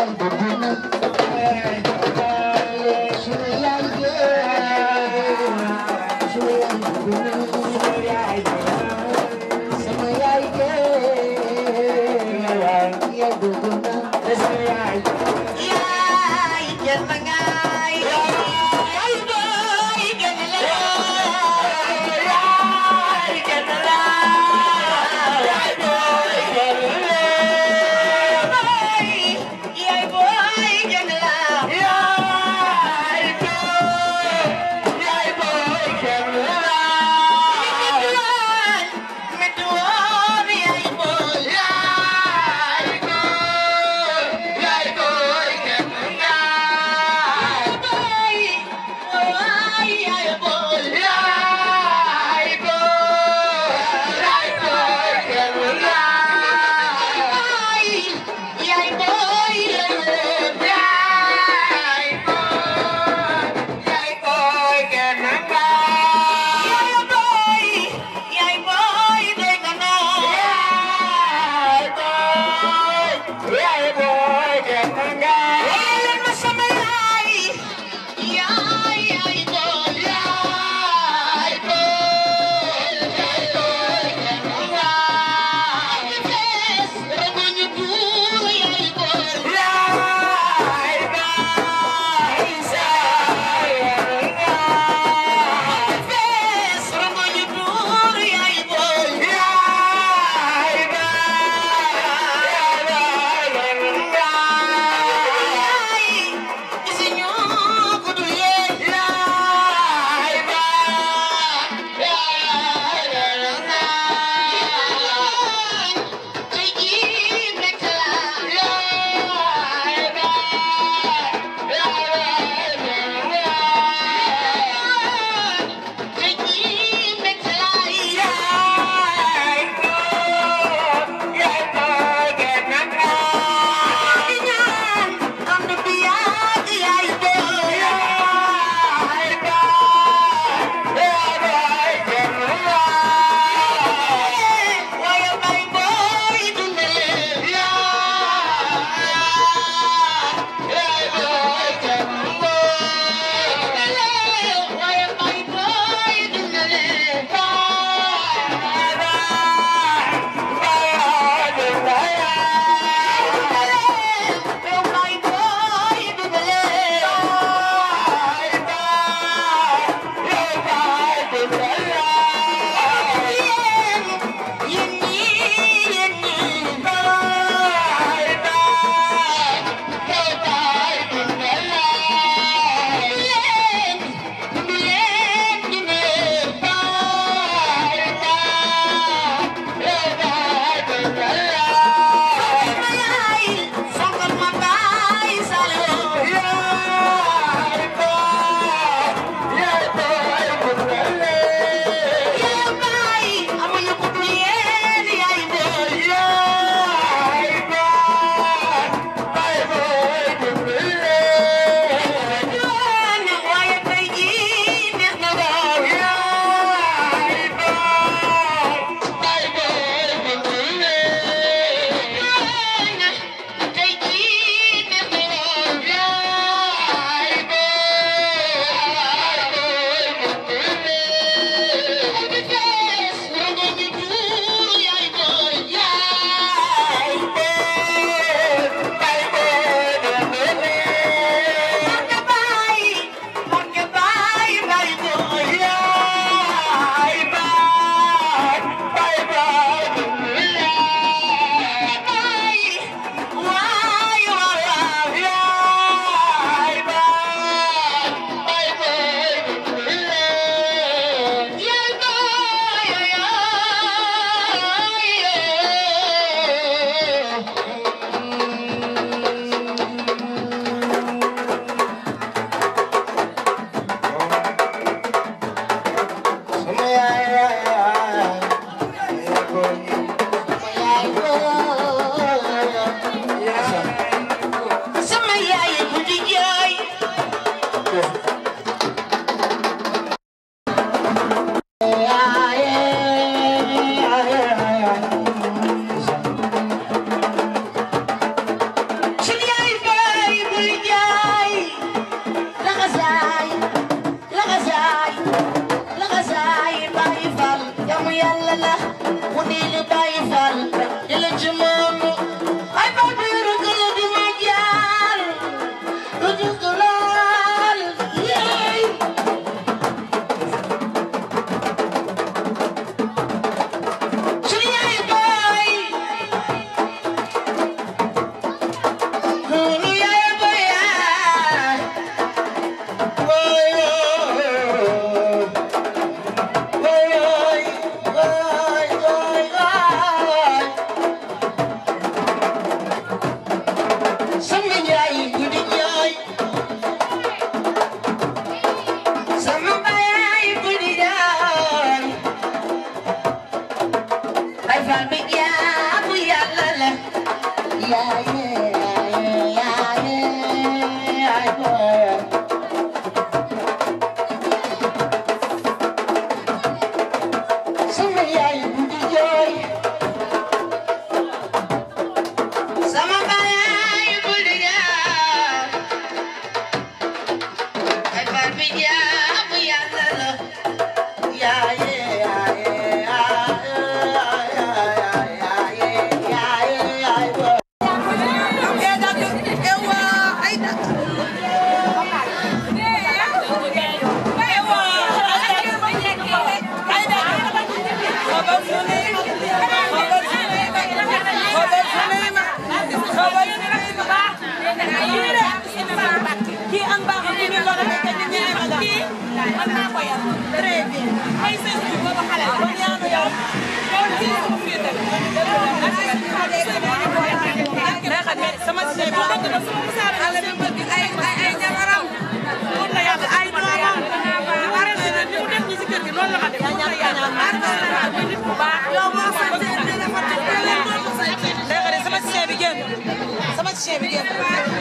Yeah. Sama baay bu liggéey ay baal bi jaamu yàlla la yaaye yaaye kii am baaxam ci biir loolu fekk ñu ñëwee ma kii man maa ko yar très bien ay seen bi boobu xale la kon ñaanu yow yow ci sama fii tamit sama si bu dëgg ba sama musaare ala bi bëgg ay ay ay ñamaram pour la yàlla ay doomam aral si nag ni mu def ñi si kër gi noonu la ma def pour la yàlla maanaam muy nit bu baax yow boo sante dina fa tëj léegi sama si bi génn sama si bi génn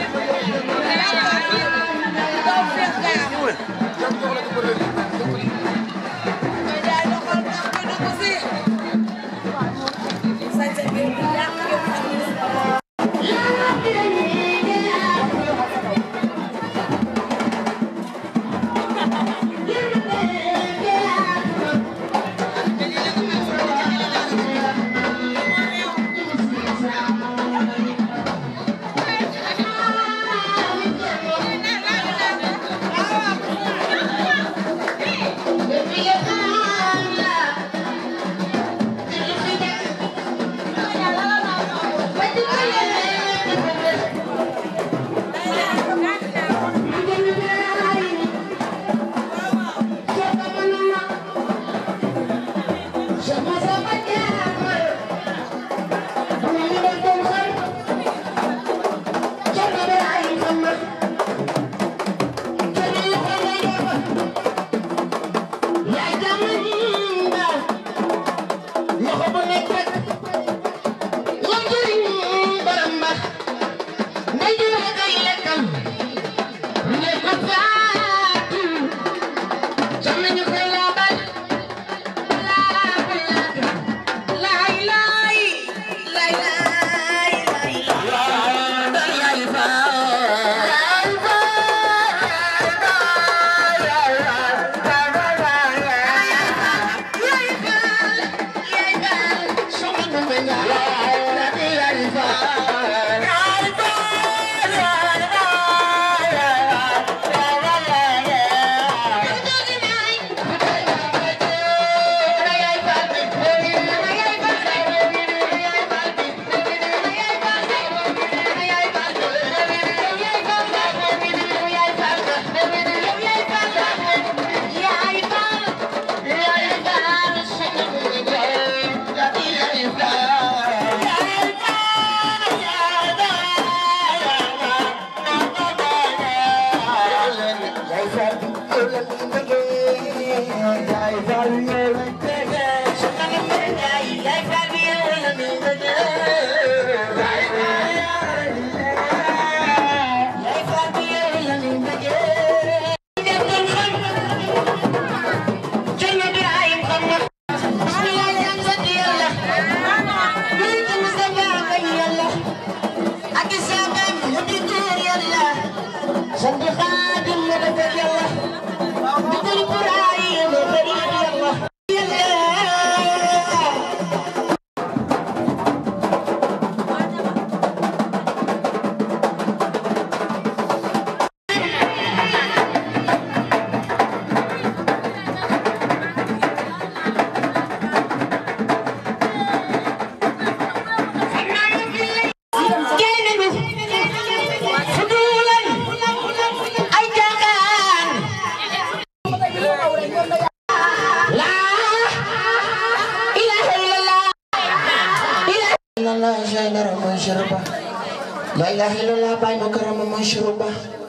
La ilaha illallah Baay Mukarram mooy shuruba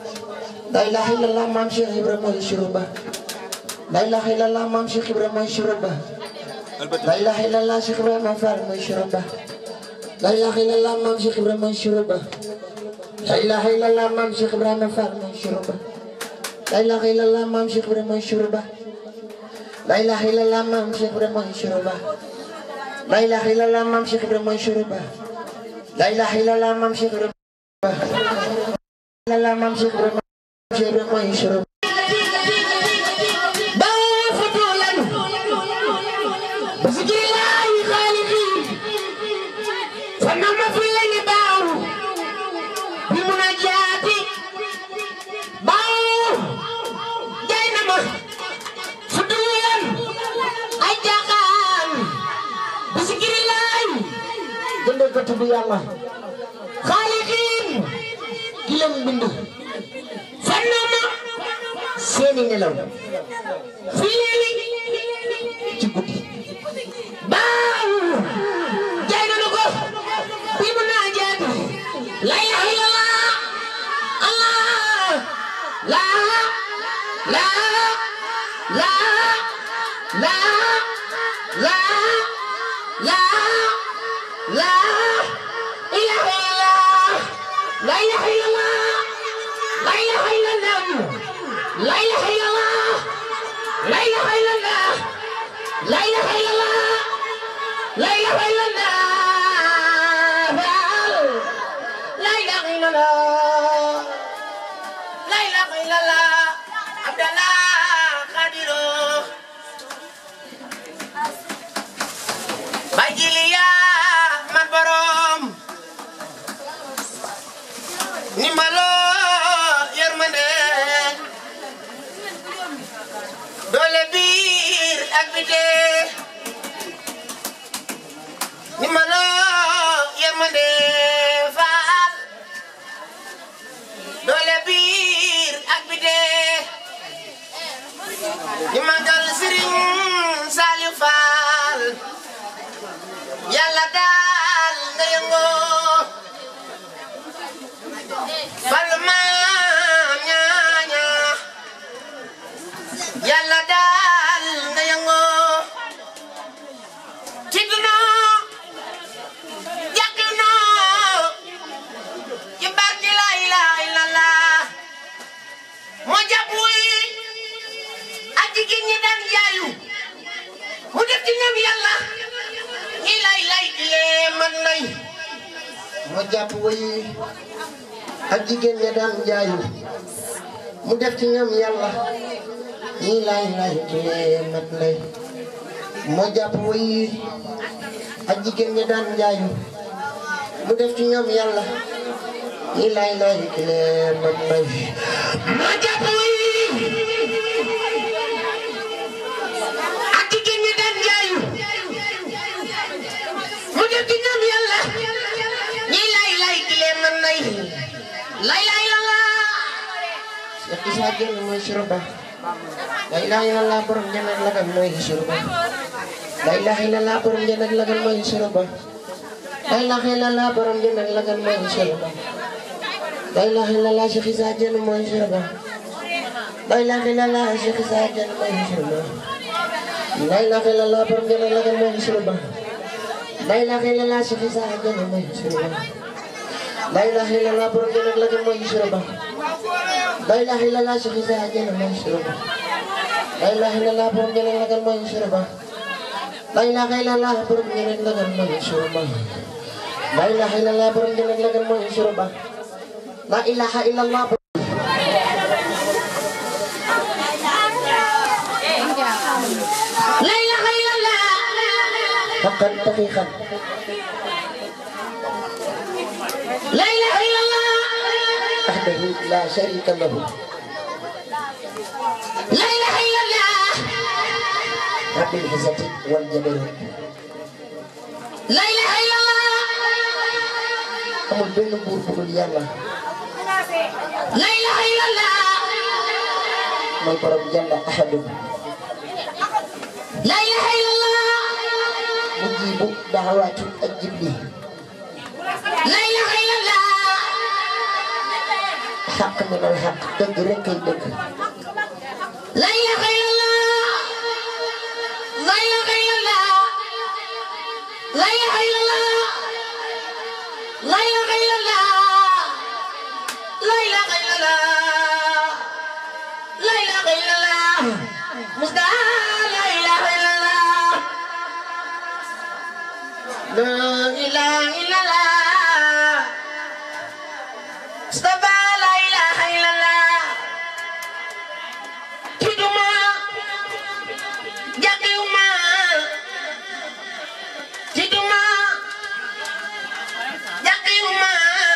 La ilaha illallah Maam Cheikh Ibra mooy shuruba La ilaha illallah Maam Cheikh Ibra mooy shuruba La ilaha illallah Cheikh Ibrahima Fall mooy shuruba La ilaha illallah maam Cheikh Ibrahima Shuruba La ilaha illallah maam Cheikh Ibrahima Fall mooy Shuruba La ilaha illallah maam Cheikh Ibrahima Shuruba La ilaha illallah maam Cheikh Ibrahima Shuruba La ilaha illallah maam Cheikh Ibrahima Shuruba La ilaha illallah maam Cheikh Ibrahima La ilaha maam Cheikh Ibrahima Cheikh Ibrahima Shuruba فنام في الليل باو بمناجاتي باو دينما فدويا أجاقان بسكر الله جندل كتب الله خالقين كلام بندو فنام سيني نلو في الليل تقولي باو دينما كو بمناجات لا اله الا الله الله لا لا لا لا لا لا لا اله الا الله لا اله الا الله لا اله الا الله لا اله الا الله لا اله الا الله لا اله الا الله لا اله الا الله لا اله الا الله لا اله الا الله عبد الله قادر باجي يا من بروم نيمالو يرمنه دولة بير أكبده نيمالو يرمنه faal doole biir ak bi dee di magal Sëriñ Saliou Fall yàlla daal nga yëngoo fal maam ñaaña yàlla daal nga yëngoo ci dunoo jàkk noo ci barke la ilaha illallah moo jàpp wuy ak jigéen ñi daan jaayu mu def ci ñoom yàlla ñi lay lay lee man nay moo jàpp wuy ak jigéen ñi daan jaayu mu def ci ñoom yàlla ñi lay lay lee man nay moo jàpp wuy ak jigéen ñi daan jaayu mu def ci ñoom yàlla ñi lay lay lee man nay moo jàpp wuy ak jigéen ñi daan jaayu mu def ci ñoom yàlla ñi lay lay lee man nay lay lay la la Cheikh Issa Diène mooy Shuruba la ilaha illallah borom jannat lagal mooy Shuruba la ilaha illallah borom jannat lagal mooy Shuruba la ilaha illallah borom jannat lagal mooy Shuruba la ilaha illallah Cheikh Issa Diène mooy Shuruba la ilaha illallah Cheikh Issa Diène mooy Shuruba la ilaha illallah borom jannat lagal mooy Shuruba la ilaha illallah Cheikh Issa Diène mooy Shuruba la ilaha illallah borom jannat lagal mooy Shuruba la ilaha illallah Cheikh Issa Diène mooy Shuruba la ilaha illallah borom jannat lagal mooy Shuruba la ilaha illallah borom jannat lagal mooy Shuruba la ilaha illallah borom jannat lagal mooy Shuruba la ilaha illallah لا إله إلا الله حقا دقيقا لا إله إلا الله وحده لا شريك له لا إله إلا الله رب العزة والجبروت لا إله إلا الله amul benn buur bu dul yàlla la ilaha illallah mooy borom jalla ahadu la ilaha illallah mujibu daxawaatu ak jibli la ilaha illallah xaq min al xaq dëgg rek kay dëgg la ilaha illallah la ilaha illallah la ilaha illallah Mustafa la ilaha illallah Tiduma Jagiuma Tiduma Jagiuma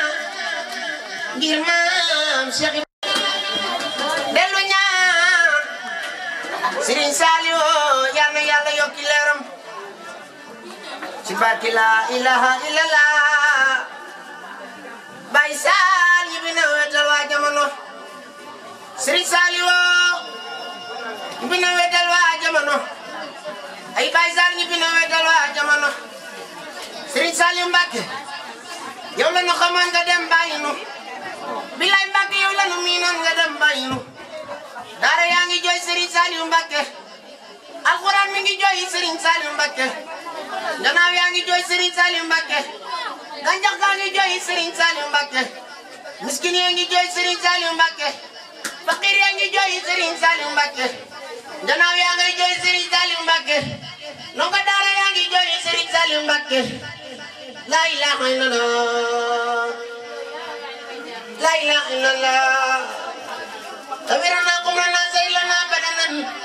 ngir maam Cheikh dellu ñaan Serigne Saliou yal na yàlla yokki leeram ci barke la ilaha illallah Baye Sall yi bi na wetal waa jamono Serigne Saliou yi bi na wetal waa jamono ay Baye Sall yi bi na wetal waa jamono Serigne Saliou Mbacke yow la ñu xamoon nga dem bàyyi nu bilay Mbacke yow la ñu miinoon nga dem bàyyi nu daara yaa ngi jooy Serigne Saliou Mbacke alxuraan mi ngi jooy Serigne Saliou Mbacke gannaaw yaa ngi jooy Serigne Saliou Mbacke gàncax gaa ngi jooy Serigne Saliou Mbacke miskin yaa ngi jooy Serigne Saliou Mbacke fakir yaa ngi jooy Serigne Saliou Mbacke gannaaw yaa ngi jooy Serigne Saliou Mbacke ndongo daara yaa ngi jooy Serigne Saliou Mbacke la ilaha illallah la ilaha illallah تبرنا قمنا سيلنا بدنا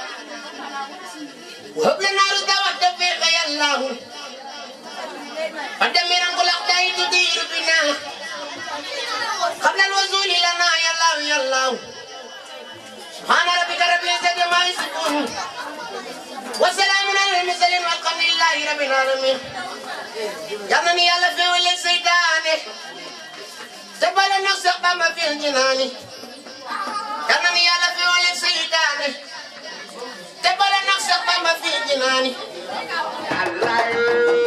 وهب لنا رضا والتوفيق يا الله ودمرا كل أعداء تدير بنا قبل الوصول لنا يا الله يا الله سبحان ربك رب العزة ما يصفون وسلام على المرسلين والحمد لله رب العالمين جانني يا لفي ولي سيداني تبال النفس ما في الجنان جانني يا لفي ولي سيداني تبال النفس ما في الجنان الله